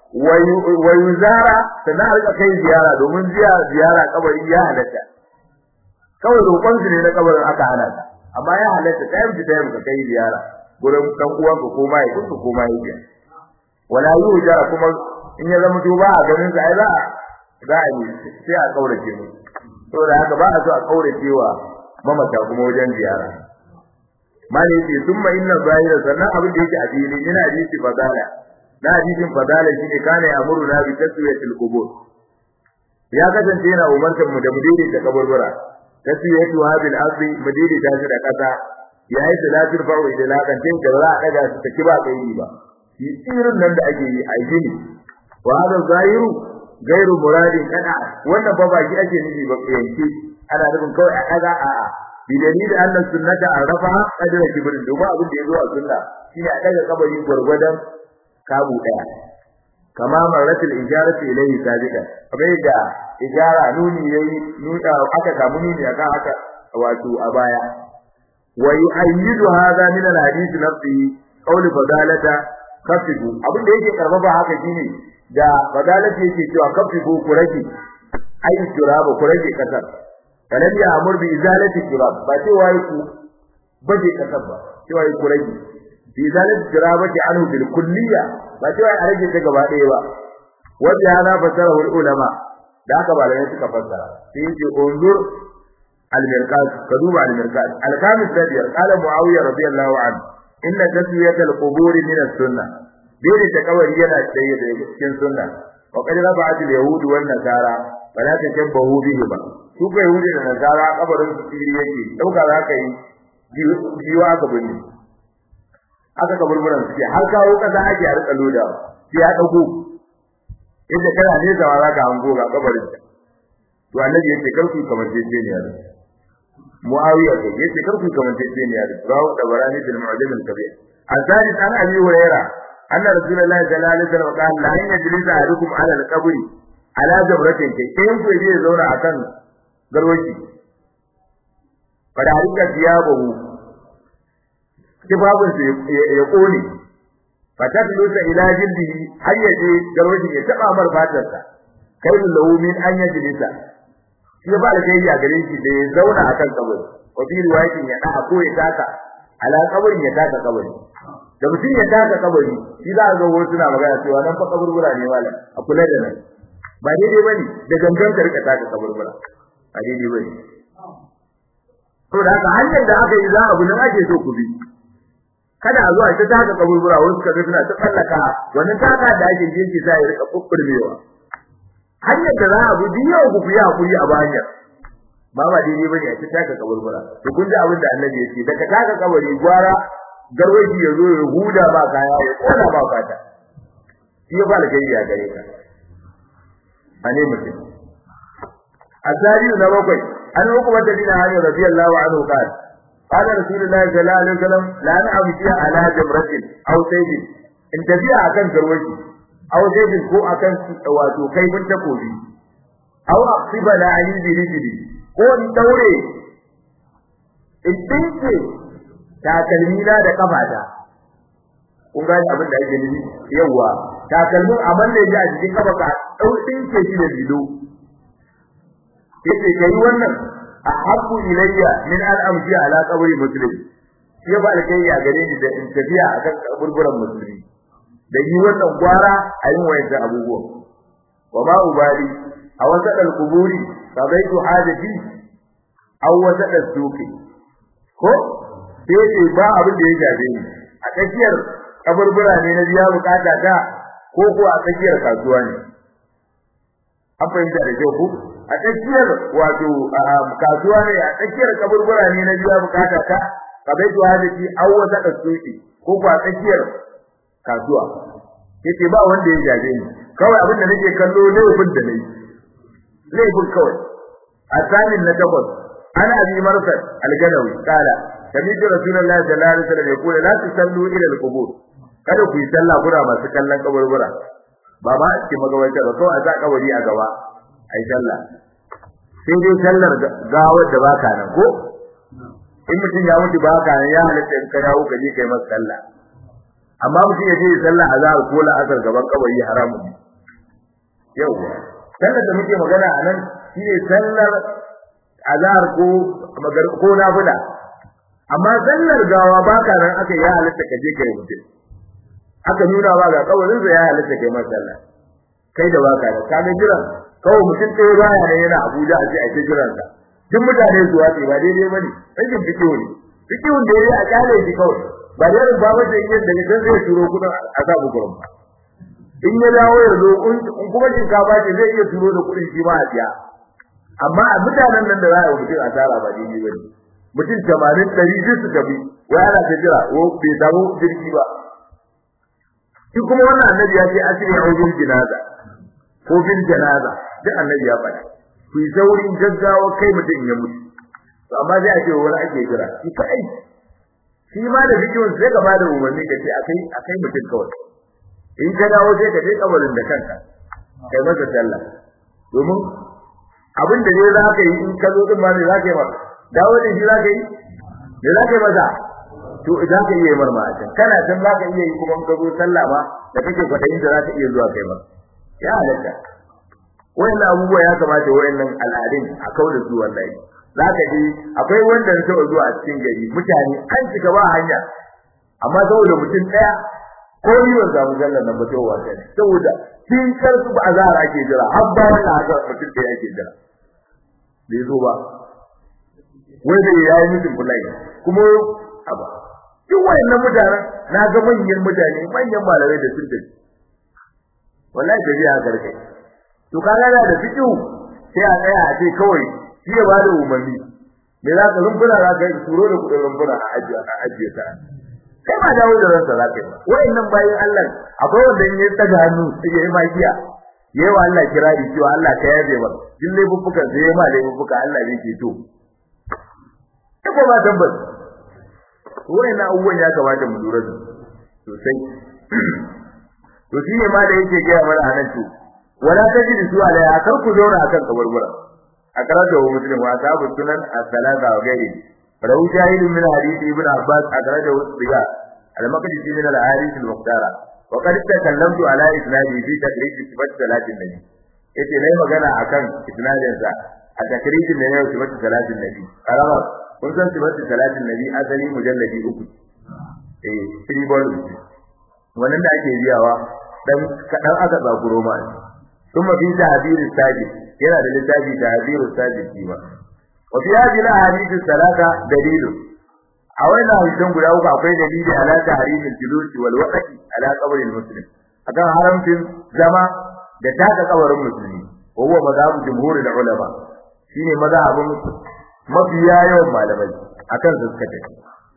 wa yuzara sana a rika kai ziyara domin ziyara ziyara kabari ya halatta kawai roƙon su ne na kabarin aka hana ta amma ya halatta ta yi da ka kai ziyara gurin dan uwanka ko mai ko ko mai ya wala yujara kuma in ya zama to ba a ganin sa ai za za a yi sai a kaurace mu saboda haka ba a so a kaurace wa mamata kuma wajen ziyara mali ce summa inna zahira sannan abin da yake a fili ina hadisi fadala na hadisin fadala shine kana amuru na bi taswiyatil qubur ya kasance yana umartar mu da mu daidaita kaburbura taswiyatu hadil ardi mu daidaita shi da kasa ya yi salatul fa'u ila lakan tin da za a daga su ta kiba kai ba shi tsirin nan da ake yi a gini wa hada zahiru gairu muradin kada wannan ba baki ake nufi ba yanke ana nufin kawai a kaza a a bi dalili annan sunnata arafa qadra kibrin domin abin da yazo a sunna shine a daga kabari gurgurdan kabu daya kama maratul ijaratu ilayhi sabiqan kamar da ijara nuni yayi nuna aka samu nuni aka haka wato a baya wa yu'ayyidu hadha min al-hadith nafsihi qawl fadalata kafidu abin da yake karfafa haka shine da fadalata yake cewa kafidu ku rage ai turaba ku rage kasar kalam ya amur bi izalati turab ba ce wai ku baje kasar ba ce wai ku rage bi izalati turabati anhu bil kulliya ba ce wai a rage ta gaba ɗaya ba wanda hada fasara wal ulama da haka malamai suka fassara sai yace unzur al-mirqat ka duba al-mirqat al-kamis sadiyar qala muawiya radiyallahu anhu inna taswiyat al-qubur min as-sunnah dole ta kawari yana tsaye da cikin sunna wa qad rafa'at al-yahud wan nasara fala tashabbahu bihi ba su ko yahudi da nasara kabarin su tsiri yake dauka za ka yi jiwa ka bane aka kaburburan suke har kawo kasa ake a rika loda sai ya dago yadda kana ne zawa za ka hango ga kabarin to annabi yace karku kamar jeje ne yaro muawiya ce yace karku kamar jeje ne yaro rawu da barani bil mu'jam al kabir azali an abi hurairah anna rasulullahi sallallahu alaihi wasallam qala la yajlisa ahadukum ala al qabri ala jabratin ke in ku je zauna akan garwaci fada harika tiyabahu kibabun ya kone fatatlusa ila jildihi har yaje garwajin ya taba mar fatarsa kai lahu min an yajlisa shi ba da kai ya gare shi da ya zauna akan kabari wa bi riwayatin ya da ko ya taka ala kabarin ya taka kabari da mutum ya taka kabari shi za a ga wasu suna magana cewa nan fa kaburbura ne malam a kula da nan ba daidai bane da gangan ka rika taka kaburbura ba daidai bane to da haka hanyar da aka yi za a nan ake so ku bi kada a zo a ta taka kaburbura wasu kaga suna ta tsallaka wannan taka da ake jinki sai ya rika kukkurmewa hanyar da za a bi duk yau ku yi hakuri a bayan ba ba daidai bane a ci taka kaburbura to kun ji abin da annabi ya ce daga taka kabari gwara garwaji ya zo ya huda ba kaya ya kona ba fata shi ya fara kai ya gare ka ane mutum asari na bakwai an hukuma da dina hanyar radiyallahu anhu qala qala rasulullahi sallallahu alaihi wasallam la na'amti ala jamratin aw sayyid in tafiya akan garwaji aw sayyid ko akan wato kaifin takobi aw aqsiba la ali bi rijli ko in daure in dinke takalmina da kafata kun ga abin da ake nufi yawa takalmin aman ne ya jikin kafa ka dau dinke shi da bido yace kai wannan ahabbu ilayya min an amshi ala qabri muslim shi ba alkai ya gare ni da in tafiya akan kaburburan musulmi da yi wannan gwara a yin wayan abubuwan wa ma ubali a wasa dal kuburi sabaitu hajati aw wasa dal suqi ko sai ce ba abin da ya gabe ni a tsakiyar kaburbura ne na biya bukata ta ko ko a tsakiyar kasuwa ne an fahimta da kyau ko a tsakiyar wato kasuwa ne a tsakiyar kaburbura ne na biya bukata ta kabaitu hadisi aw wata kasuki ko ko a tsakiyar kasuwa yace ba wanda ya gabe ni kawai abin da nake kallo laifin da nayi laifin kawai a tsanin na takwas ana abi marsad al-ganawi kala sami'tu rasulullahi sallallahu alaihi wasallam yaqulu la tusallu ila al-qubur kada ku yi sallah kuna masu kallon kaburbura ba ma a cikin magabatar ba kawai a sa kabari a gaba ai sallah sai dai sallar gawar da baka nan ko in mutum ya mutu baka nan ya halatta in ka dawo ka je kai masa sallah amma mutum ya je sallah azhar ko la'asar gaban kabari haramun ne yauwa sallar da muke magana a nan shine sallar azhar ko magar ko nafila amma sallar gawa baka nan aka ya halatta ka je kai mutum aka nuna ba ga kawarin sa ya halatta kai masa sallah kai da baka da ka jiran kawai mutum ɗaya baya ne yana Abuja a ce a ce jiran sa duk mutane su wace ba daidai bane rashin fikihu ne fikihun da yayi a kyale shi kawai ba da ba wanda yake da gidan zai turo kudin a sa bu gurin in ya dawo ya zo in kuma shinkafa ce zai iya turo da kudin shi ma a biya amma a mutanen nan da za a yi mutum asara ba daidai bane mutum tamanin ɗari duk su tafi wai ana ta jira ko bai samu jirgi ba shi kuma wannan annabi ya ce asiri a wajen jinaza ko bin janaza duk annabi ya faɗa ku yi saurin gaggawa kai mutum ya mutu to amma sai a ce wani ake jira shi kai shi ma da bidiyon sai ka bada umarni ka ce akai akai mutum kawai in ka dawo sai ka je kabarin da kanka kai masa sallah domin abin da ne za ka yi in ka zo din ma ne za ka yi masa dawo da shi za ka yi me za ka yi masa to idan ka iya mar ma can kana san za ka iya yi kuma ka zo sallah ba da kake kwadayin da za ka iya zuwa kai masa ya halatta wayannan abubuwa ya kamata wayannan al'adun a kauda su wallahi zaka ji akwai wanda ya taɓa zuwa a cikin gari mutane an cika ba hanya amma saboda mutum daya ko ni ban samu sallar nan ba to wata ne saboda kin karsu ba azhar ake jira har ba wannan haka mutum da yake jira bai zo ba wai da yayi mutum bulai kuma aba duk wayannan mutanen na ga manyan mutane manyan malamai da sun tafi wallahi da biya garkai to kaga da fikihu sai a tsaya a ce kawai shi ya bada umarni me za ka rumbuna za ka yi turo da kudin rumbuna a ajiye a ajiye ta kai ma dawo da ransa za ka yi wayannan bayin Allah akwai wanda in ya tsaga hannu sai ya yi magiya yayi wa Allah kirari cewa Allah ka yabe ba din laifuffuka sai ya ma laifuffuka Allah zai ke to ko ba tabbas wayannan abubuwan ya kamata mu lura da sosai to shi ne ma da yake gaya mana anan to wala tajidu su alaiha kar ku zauna akan kaburbura akraja wa muslim wa ashabu sunan as-salata wa gairi rawu jahilun min hadith ibn abbas akraja wa siga al-maqdisi min al-hadith al-muqtara wa qad takallamtu ala isnadi fi takrij sifat salatin nabi yace nayi magana akan isnadin sa a takrij ne ne sifat salatin nabi karama kun san sifat salatin nabi asali mujalladi uku eh three volumes wannan da ake biyawa dan kadan aka zakuro ma ثم في تعبير الساجد yana da littafi تعبير الساجد kima wa fi hadhihi al-ahadith al-thalatha dalil a wannan hadisan guda uku akwai dalili ala tahrim al-julus wal waqti ala qabr al-muslim akan haramcin zama da taka kabarin musulmi wa huwa madhabu jumhur ulama shine mazhabin mafiya yawan malamai akan su suka tafi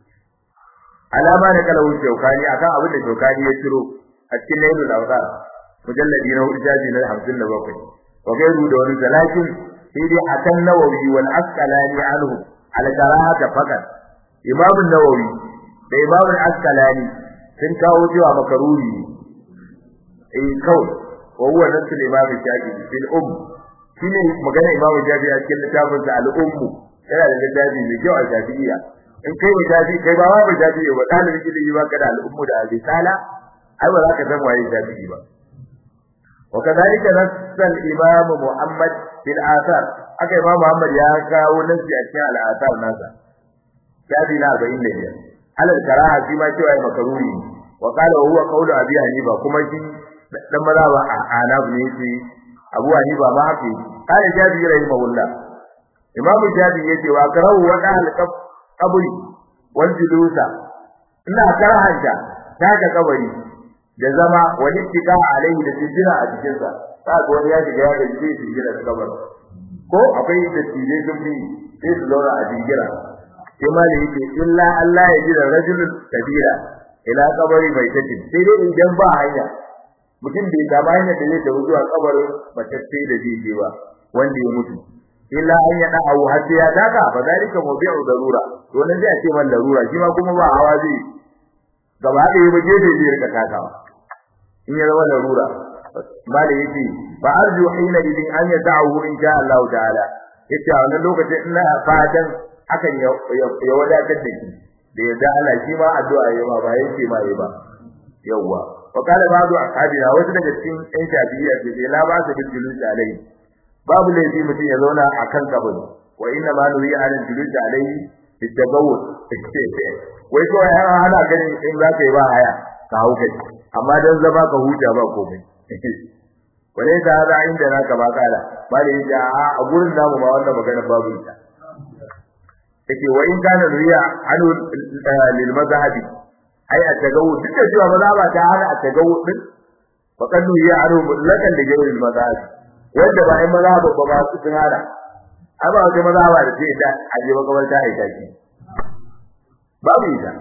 alama da kala wuce shaukani akan abin da shaukani ya ciro a cikin nailul awsar mujalladi na hudu jaji na 57 wa gairu da wani zalakin sai dai akan nawawi wal asqalani anhu al karahata fakat imam nawawi da imam al asqalani sun kawo cewa makaruri eh kawai wa huwa nasu imam shafi'i fil um shine magana imam shafi'i a cikin littafin sa al ummu yana da littafi mai kyau a shafi'iyya in kai wa shafi'i kai ba wa shafi'i ba dalibin ilimi ba kada al ummu da al-risala ai ba za ka san waye shafi'i ba وكذلك نص الإمام محمد في الآثار أكا إمام محمد يا كاو نسي أشياء الآثار ناسا شافي لا بإن لي على الكراهة فيما شوى مكروه وقال وهو قول أبي حنيفة كما شيء لما ذهب أعناف نيسي أبو حنيفة ما في قال شافي رحمه الله إمام الشافعي يجي وأكره وقع القبر والجلوس إنها كراهة تاك قبري da zama wani tika alaihi da tijira a cikin sa ka ga wani ya shiga ya gaji sai tijira da kabar ko akwai da tije sun bi sai su zauna a tijira sai ma da yake illa Allah ya jira rajulun kabira ila kabari bai tafi sai dai idan ba hanya mutum bai samu hanya da zai tafi zuwa kabarin matacce da zai ba wanda ya mutu illa an ya da'a har sai ya daga fa zalika mubi'u darura to nan zai ce man darura shi ma kuma ba hawa zai gaba da yi ba gefe zai rika takawa in ya zama larura mali yace ba arju hina idin an ya da'u in sha Allah ta'ala yace a wannan lokacin ina fatan hakan ya wadatar da shi da yadda Allah shi ma addu'a yayi ma ba yake ma yayi ba yawwa wa kana ba'du ashabina wasu daga cikin ɗan shafi'iyya ce sai la ba su bil julus alai babu laifi mutum ya zauna akan kabari wa inna ma nuhi ala julus alai bitagawwud wai ko ya hana gani in za ka yi ba haya ka hau kai amma dan zama ka huta ba komai wale ta hada inda na ka ba kala ba da yace a a gurin namu ma wannan magana babu ita yake wa in kana riya anu lil mazhabi ai a tagawu duk da cewa mazhaba ta hana a tagawu din fa kallu ya anu mutlaqan da gairin mazhabi wanda ba ai mazhaba ba ba su tun hana amma wata mazhaba da ce da aje makabarta ai taki babu ita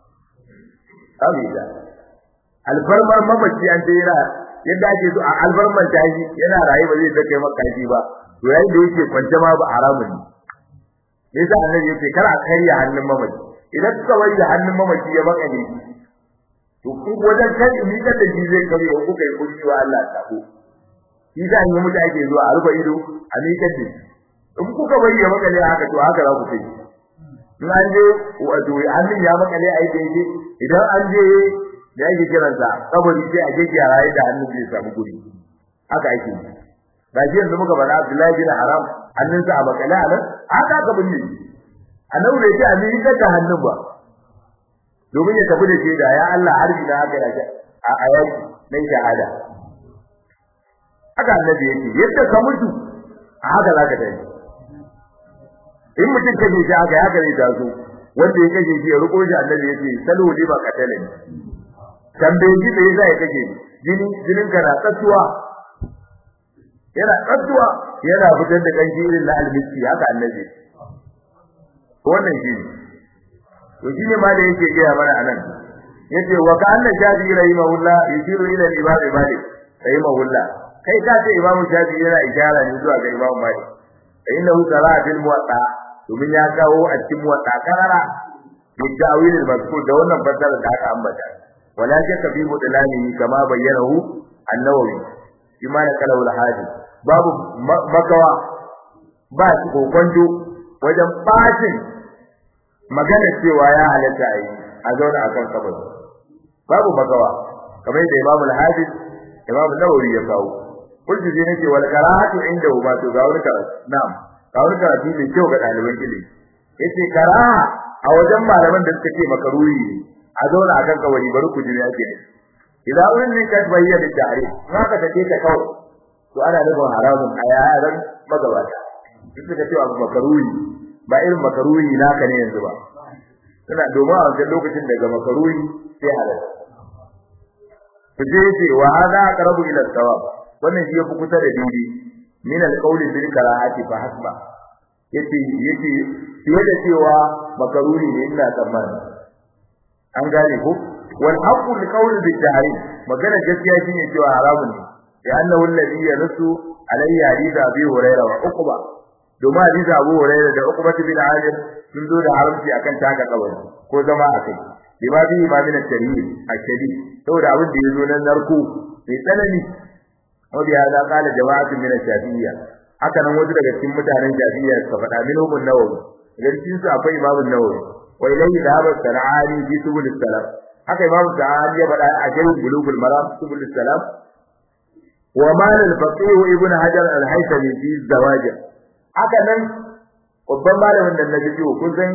babu ita alfarmar mamaci an ce yana yadda ake so a alfarmar tashi yana raye ba zai kai maka shi ba to yayin da yake kwance ma ba haramun ne yasa annabi yace kar a karya hannun mamaci idan kuka wai da hannun mamaci ya baka ne to ku wajen kan ni da shi zai kare ku kuka yi kunci wa Allah ta ko shi da an yi mutu ake zuwa a rufe ido a miƙar da in kuka bari ya maka ne haka to haka za ku kai in an je wato hannun ya maka ne a yi daidai idan an je da yake kiransa kabari sai a jeje rayi da hannun zai samu guri haka ake yi ba shi yanzu muka bada Abdullahi bin Haram hannunsa a makale a nan haka ka binne annabi bai ce a miƙa da hannun ba domin ya tafi da shi da ya Allah harbi na haka da a ayati nan shahada haka annabi yake yadda ka mutu a haka zaka tafi in mutum kaje shi haka haka ne taso wanda ya kaje shi ya riko shi annabi yake salo ne ba katale ne tambaye shi me yasa ya kaje jini jinin ka na tsattuwa yana tsattuwa yana fitar da kanshi irin na almiski haka annabi wannan shi ne to shine ma da yake gaya mana anan yace wa ka anna shafi rahimahullah yushiru ila al-imam malik rahimahullah kai ka ce imam shafi yana ishara ne zuwa ga imam malik innahu qara'a bil muwatta domin ya kawo a cikin muwatta karara bidawil al-mazkur da wannan fasara da aka ambata wala shakka fi mudlani kama bayyanahu an-nawawi bima da kalau al-hadi babu makawa ba shi kokonjo wajen bacin magana cewa ya halatta a yi a zauna akan kabari babu makawa kamar da Imam al-Hadis Imam Nawawi ya kawo kullu zai nake wal karahatu inda ba to ga wani karatu na'am ga wani karatu ne kyau ga daliban ilimi yace karaha a wajen malaman da suka ce makaruhi a zauna akan kabari bari ku jira yake idan wurin ne ka bayyana tare haka take ta kawai to ana nufin haramun a yaran magabata duk da cewa makaruhi ba irin makaruhi naka ne yanzu ba suna domin a wancan lokacin daga makaruhi sai halal ku je ce wa hada aqrabu ila sawab wannan shi yafi kusa da dindi min al-qawli bil karahati fa hasba yace yace fiye da cewa makaruri ne ina tsammani an gane ko wal haqqu li qawli bil tahrim magana gaskiya shine cewa haramun ne ya annahu alladhi yarsu alayhi hadith abi hurairah wa uqba domin hadith abu hurairah da uqba bin amir sun zo da haramci akan taka kabari ko zama akai lima bi ma min at-tarhib ashadi saboda abin da yazo nan narko mai tsanani wanda ya da kala jama'atu min ash-shafi'iyya haka nan wasu daga cikin mutanen shafi'iyya suka faɗa min hukum nawawi idan cikin su akwai imamu nawawi wa ilayhi dhahaba sar'ani fi subul salam haka imamu sa'ani ya faɗa a cikin bulugul maram subul salam wa mal al-faqih ibn hajar al-haythami fi zawajir haka nan babban malamin nan na bidiyo kun san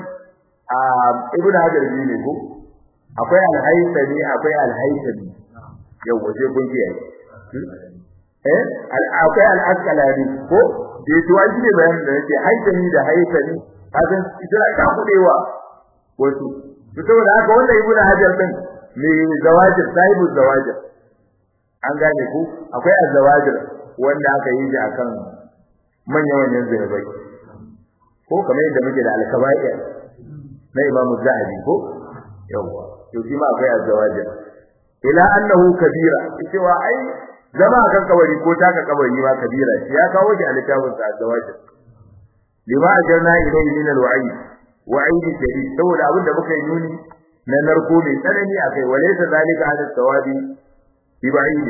ibn hajar ne ko akwai al-haythami akwai al-haythami yau waje kun kiyaye eh akwai al-asqalani ko da to an ne bayan da yake haythami da haythami hakan ita ta kudewa wasu to saboda haka wannan ibn hajar din mai zawajir sahibu zawajir an gane ku akwai az-zawajir wanda aka yi shi akan manyan manyan zinabai ko kamar yadda muke da al-kaba'ir na Imam Zahabi ko yawa to shi ma akwai az-zawajir ila annahu kabira cewa ai zama kan kabari ko taka kabari ma kabira shi ya kawo shi a littafin sa az-zawajir lima ajarna ilayhi min al-wa'id wa'id shadid saboda abin da muka yi nuni na narko mai tsanani akai walaysa zalika hada sawabi bi ba'id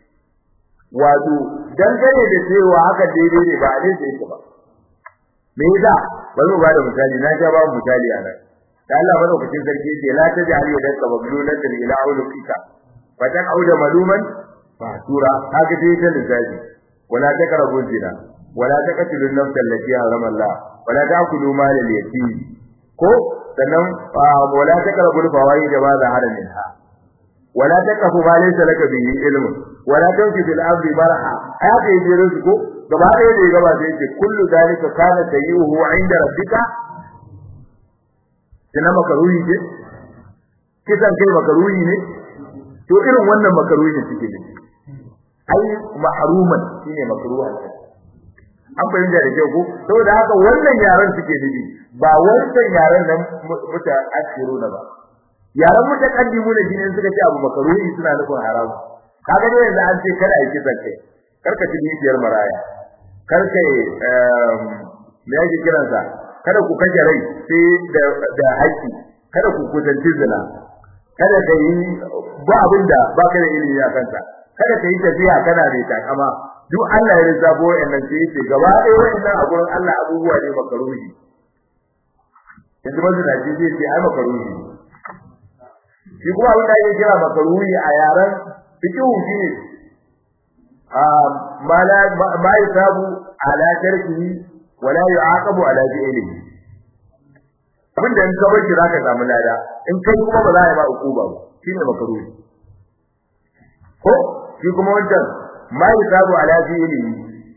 wato dangane da cewa haka daidai ne ba a daidai yake ba me yasa bari mu ba da misali na ja ba misali a nan da Allah madaukakin sarki ce la taj'al yadaka maglulatan ila ulqika fa auda maluman fa tura haka dai ta lissafi wala taqrabu zina wala taqtulu an-nafs allati harama Allah wala ta'kulu mal al-yatim ko sannan wala taqrabu al-fawaid ma zahara minha wala taqfu ma laysa laka bihi ilm wala tanfi fil ardi marha haka yaje rizqo gaba ɗaya da gaba sai ce kullu dalika kana sayyuhu 'inda rabbika kina makaruhi ce kisan kai makaruhi ne to irin wannan makaruhi ne suke ne ai mahruman shine makruhan an bayyana da kyau ko saboda haka wannan yaran suke nufi ba wancan yaran nan muta ashiruna ba yaran mutakaddimu ne shine suka ce abu makaruhi suna nufin haramu kaga ne yanzu an ce kada a yi kisan kai karka ci biyar maraya karka me yake kiransa kada ku kashe rai sai da da haƙƙi kada ku kusanci zina kada ka yi ba abin da ba ka da ilimi a kansa kada ka yi tafiya kana da takama duk Allah ya rizabo wayannan sai yace gaba ɗaya wayannan a gurin Allah abubuwa ne makaruhi yanzu mazu da ji zai ce ai makaruhi shi kuma abin da yake kira makaruhi a yaran fiqhu shi ne ma la ma yusabu ala tarkihi wala yu'aqabu ala fi'lihi abin da in ka bar shi zaka samu lada in kai kuma ba za a yi ba ukuba ba shine makaruhi ko shi kuma wancan ma yusabu ala fi'lihi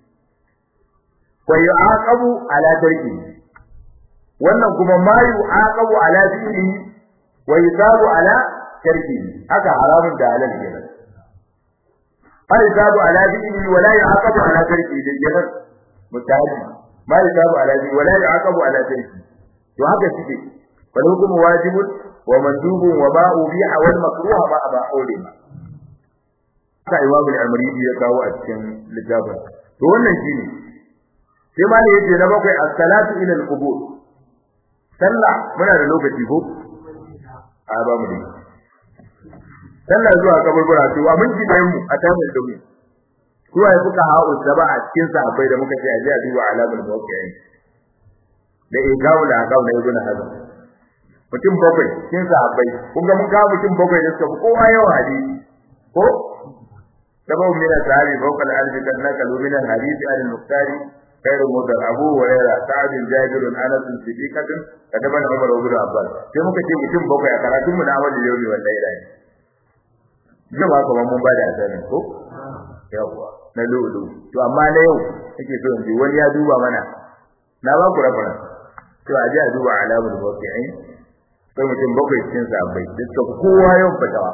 wa yu'aqabu ala tarkihi wannan kuma ma yu'aqabu ala fi'lihi wa yusabu ala tarkihi haka haramun da halal kenan ma yusabu ala fi'lihi wa la yu'aqabu ala tarkihi da kenan mutahaddi ma yusabu ala fi'lihi wa la yu'aqabu ala tarkihi to haka suke wal hukmu wajibun wa mandubun wa ma ubiha wal makruha ma aba ulima haka imamu al-amridi ya kawo a cikin littafin to wannan shine sai ma ne yace na bakwai as-salatu ila al-qubur sallah muna da lokaci ko a ba mu dai sallah zuwa kaburbura to abin ji da mu a tamin da mu kuwa ya fuka ha'u saba a cikin sahabbai da muka ce a ji a duba alamul mawqi'in da igawu da akawu na ibn hazm mutum bakwai cikin sahabbai kun ga mun kawo mutum bakwai da suka fi kowa yawa hadisi ko سبب من الصحابي فوق الألف قد نقلوا من الحديث عن المختار خير مدر أبو هريرة سعد جابر أنس صديقة كتب عمر وابن عباس sai muka ce mutum bakwai a karatun mu na amal yau ne wallahi rai jama'a kuma mun ba da asanin ko yawa na lulu to amma na yau nake so in ji wani ya duba mana na ba ku rabana to a ji a duba alamul muwaqqi'in sai mutum bakwai cikin sahabbai duk kowa yau fatawa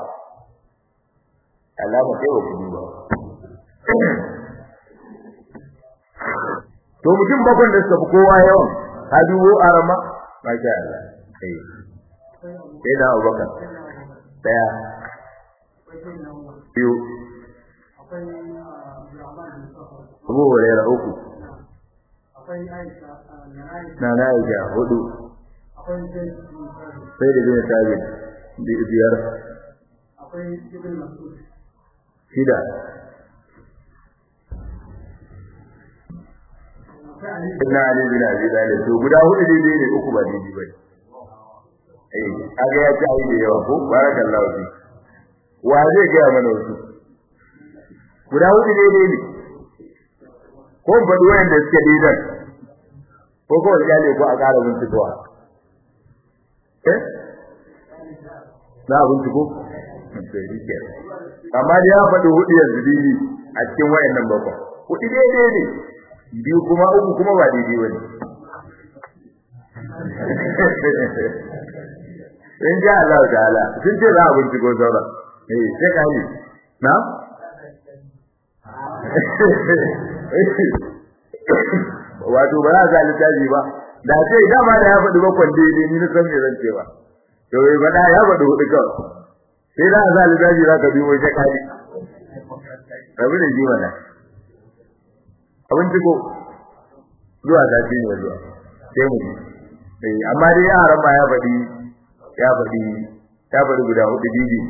alama sai wa kudu ba to mutum bakwai da suka fi kowa yawan habibu arama masha Allah sai sai da Abubakar daya biyu Abu Hurairah uku na na Aisha hudu sai da bin Sabit biyar shida Inna Ali bin Abi Talib to guda hudu daidai ne uku ba daidai bane eh kaga ya ci ai da yawa ko barakallahu fi wa zai ga mana wasu guda hudu daidai ne ko faɗi wayanda suke daidan ko ko ya ne ko a ƙara bincikowa eh na binciko sai rike amma da ya faɗi hudu yanzu dai a cikin wayannan bakwai hudu daidai ne biyu kuma uku kuma ba daidai bane in ja Allah ta'ala sun ce za a binciko sauran eh sai ka yi na wato ba za a littafi ba da ce dama da ya faɗi bakwan daidai ni na san me zan ce ba to bai faɗa ya faɗi hudu kawai sai za a sa littafi za ka bi wai sai ka yi rabu da ji wannan abinci ko zuwa zafi ne zuwa sai mu yi amma dai yaran ma ya faɗi ya faɗi ya faɗi guda hudu bibi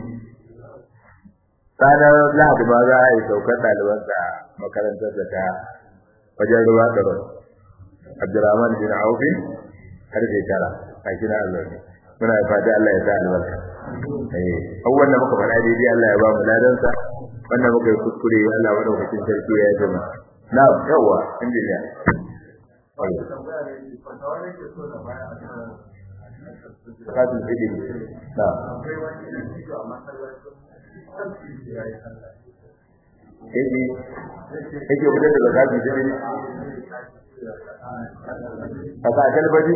ranar lahadi ma za a yi saukar ɗalibansa makarantar da ta wajen ruwa da ruwa abdurrahman bin aufi har shekara a kina allah ne muna fata allah ya sa albarka eh abubuwan da muka faɗa daidai allah ya ba mu ladansa wannan muka yi kuskure allah madaukakin sarki ya yi na yawa injiniya Kafin ilimi. Na. Yake yake fitar da zakati da ilimi. A kasar bari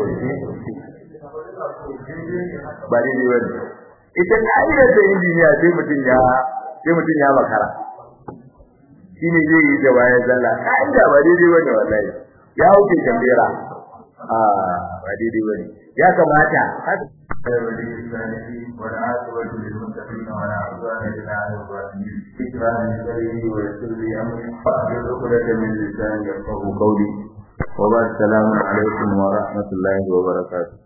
ba ne ne wani. Ita ka'idar da injiniya sai mutum ya sai mutum ya makara. Shi ne zai yi da bayan zalla. Ka'ida ba daidai wani wallahi. Ya wuce tambera. A ba daidai wani. Ya kamata والعاقبة للمتقين ولا عدوان إلا على الظالمين ذكرى لسري ويسر لي أمري واحلل عقدة من لساني يفقه قولي وبعد السلام عليكم ورحمة الله وبركاته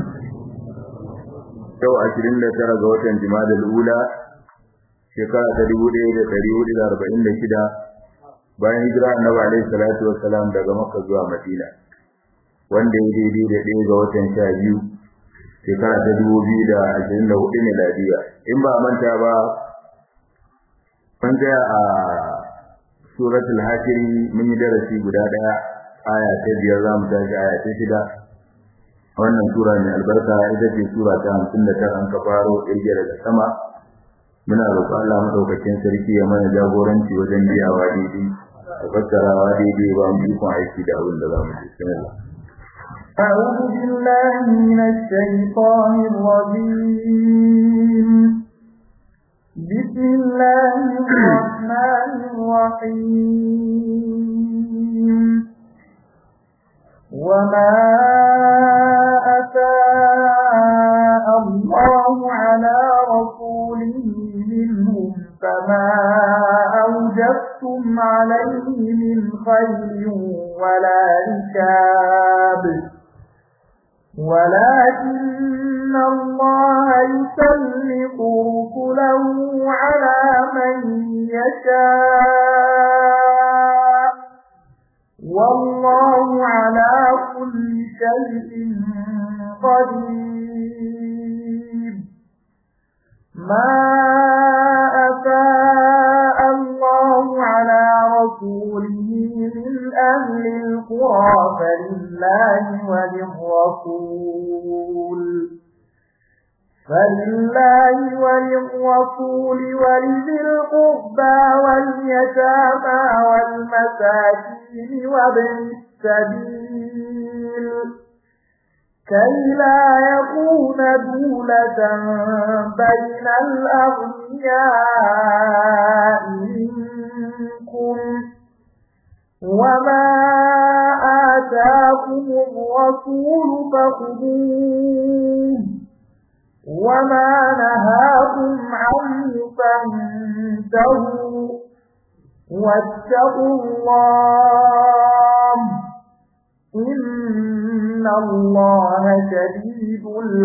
yau ashirin da tara ga watan jimadal ula shekara ta dubu ɗaya da ɗari hudu da arba'in da shida bayan hijira annabi alaihi salatu wassalam daga makka zuwa madina wanda ya daidai da ɗaya ga watan sha biyu shekara ta dubu biyu da ashirin da hudu miladiya in ba manta ba mun tsaya a suratul hashiri mun yi darasi guda ɗaya aya ta biyar za mu tashi aya ta shida wannan sura mai albarka ita ce sura ta hamsin da tara an ka faro ɗirge daga sama muna roƙon Allah madaukakin sarki ya mana jagoranci wajen biyawa daidai da fassarawa daidai ba mu ikon aiki da abin da za mu ji bismillah أعوذ بالله من الشيطان الرجيم بسم الله الرحمن الرحيم وما أفاء الله على رسوله منهم فما أوجبتم عليه من خير ولا ركاب ولكن الله يسلط رسله على من يشاء والله على كل شيء قدير ما أفاء الله على رسوله من أهل القرى فلله وللرسول فلله وللرسول ولذي القربى واليتامى والمساكين وابن السبيل كي لا يكون دولة بين الأغنياء منكم وما والرسول فخذوه وما نهاكم عنه فانتهوا واتقوا الله إن الله شديد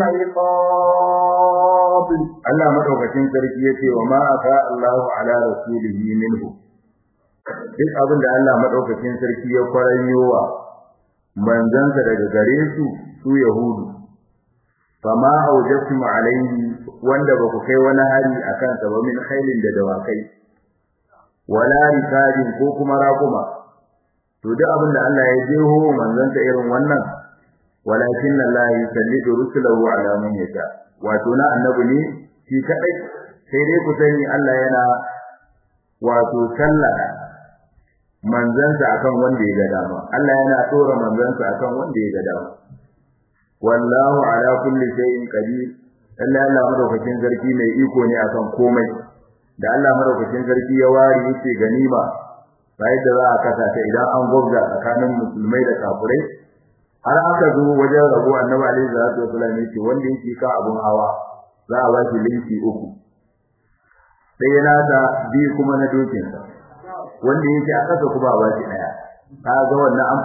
العقاب Allah madaukakin sarki yace wa ma aka Allahu ala rasulihi minhu duk abin da Allah madaukakin sarki ya kwaranyowa manzansa daga gare su su yahudu fama aujabtum alaihi wanda ba ku kai wani hari akan sa ba min khailin da dawakai wala rikabin ko kuma raquma to duk abin da Allah ya jeho manzansa irin wannan walakin Allah yusallidu rusulahu ala man yasha wato na annabi ne shi kadai sai dai ku sani Allah yana wato sallaka manzansa akan wanda ya ga dama Allah yana tsora manzansa akan wanda ya ga dama wallahu ala kulli shay'in qadir Allah Allah madaukakin sarki mai iko ne akan komai da Allah madaukakin sarki ya ware yace ganima sai da za a kasa ta idan an gwabza tsakanin musulmai da kafirai har aka zo wajen rabo annabi alaihi salatu wasallam yace wanda yake ka abun hawa za a ba shi linki uku sai yana da bi kuma na dokin sa wanda yake a kasa kuma ba shi daya kaga wannan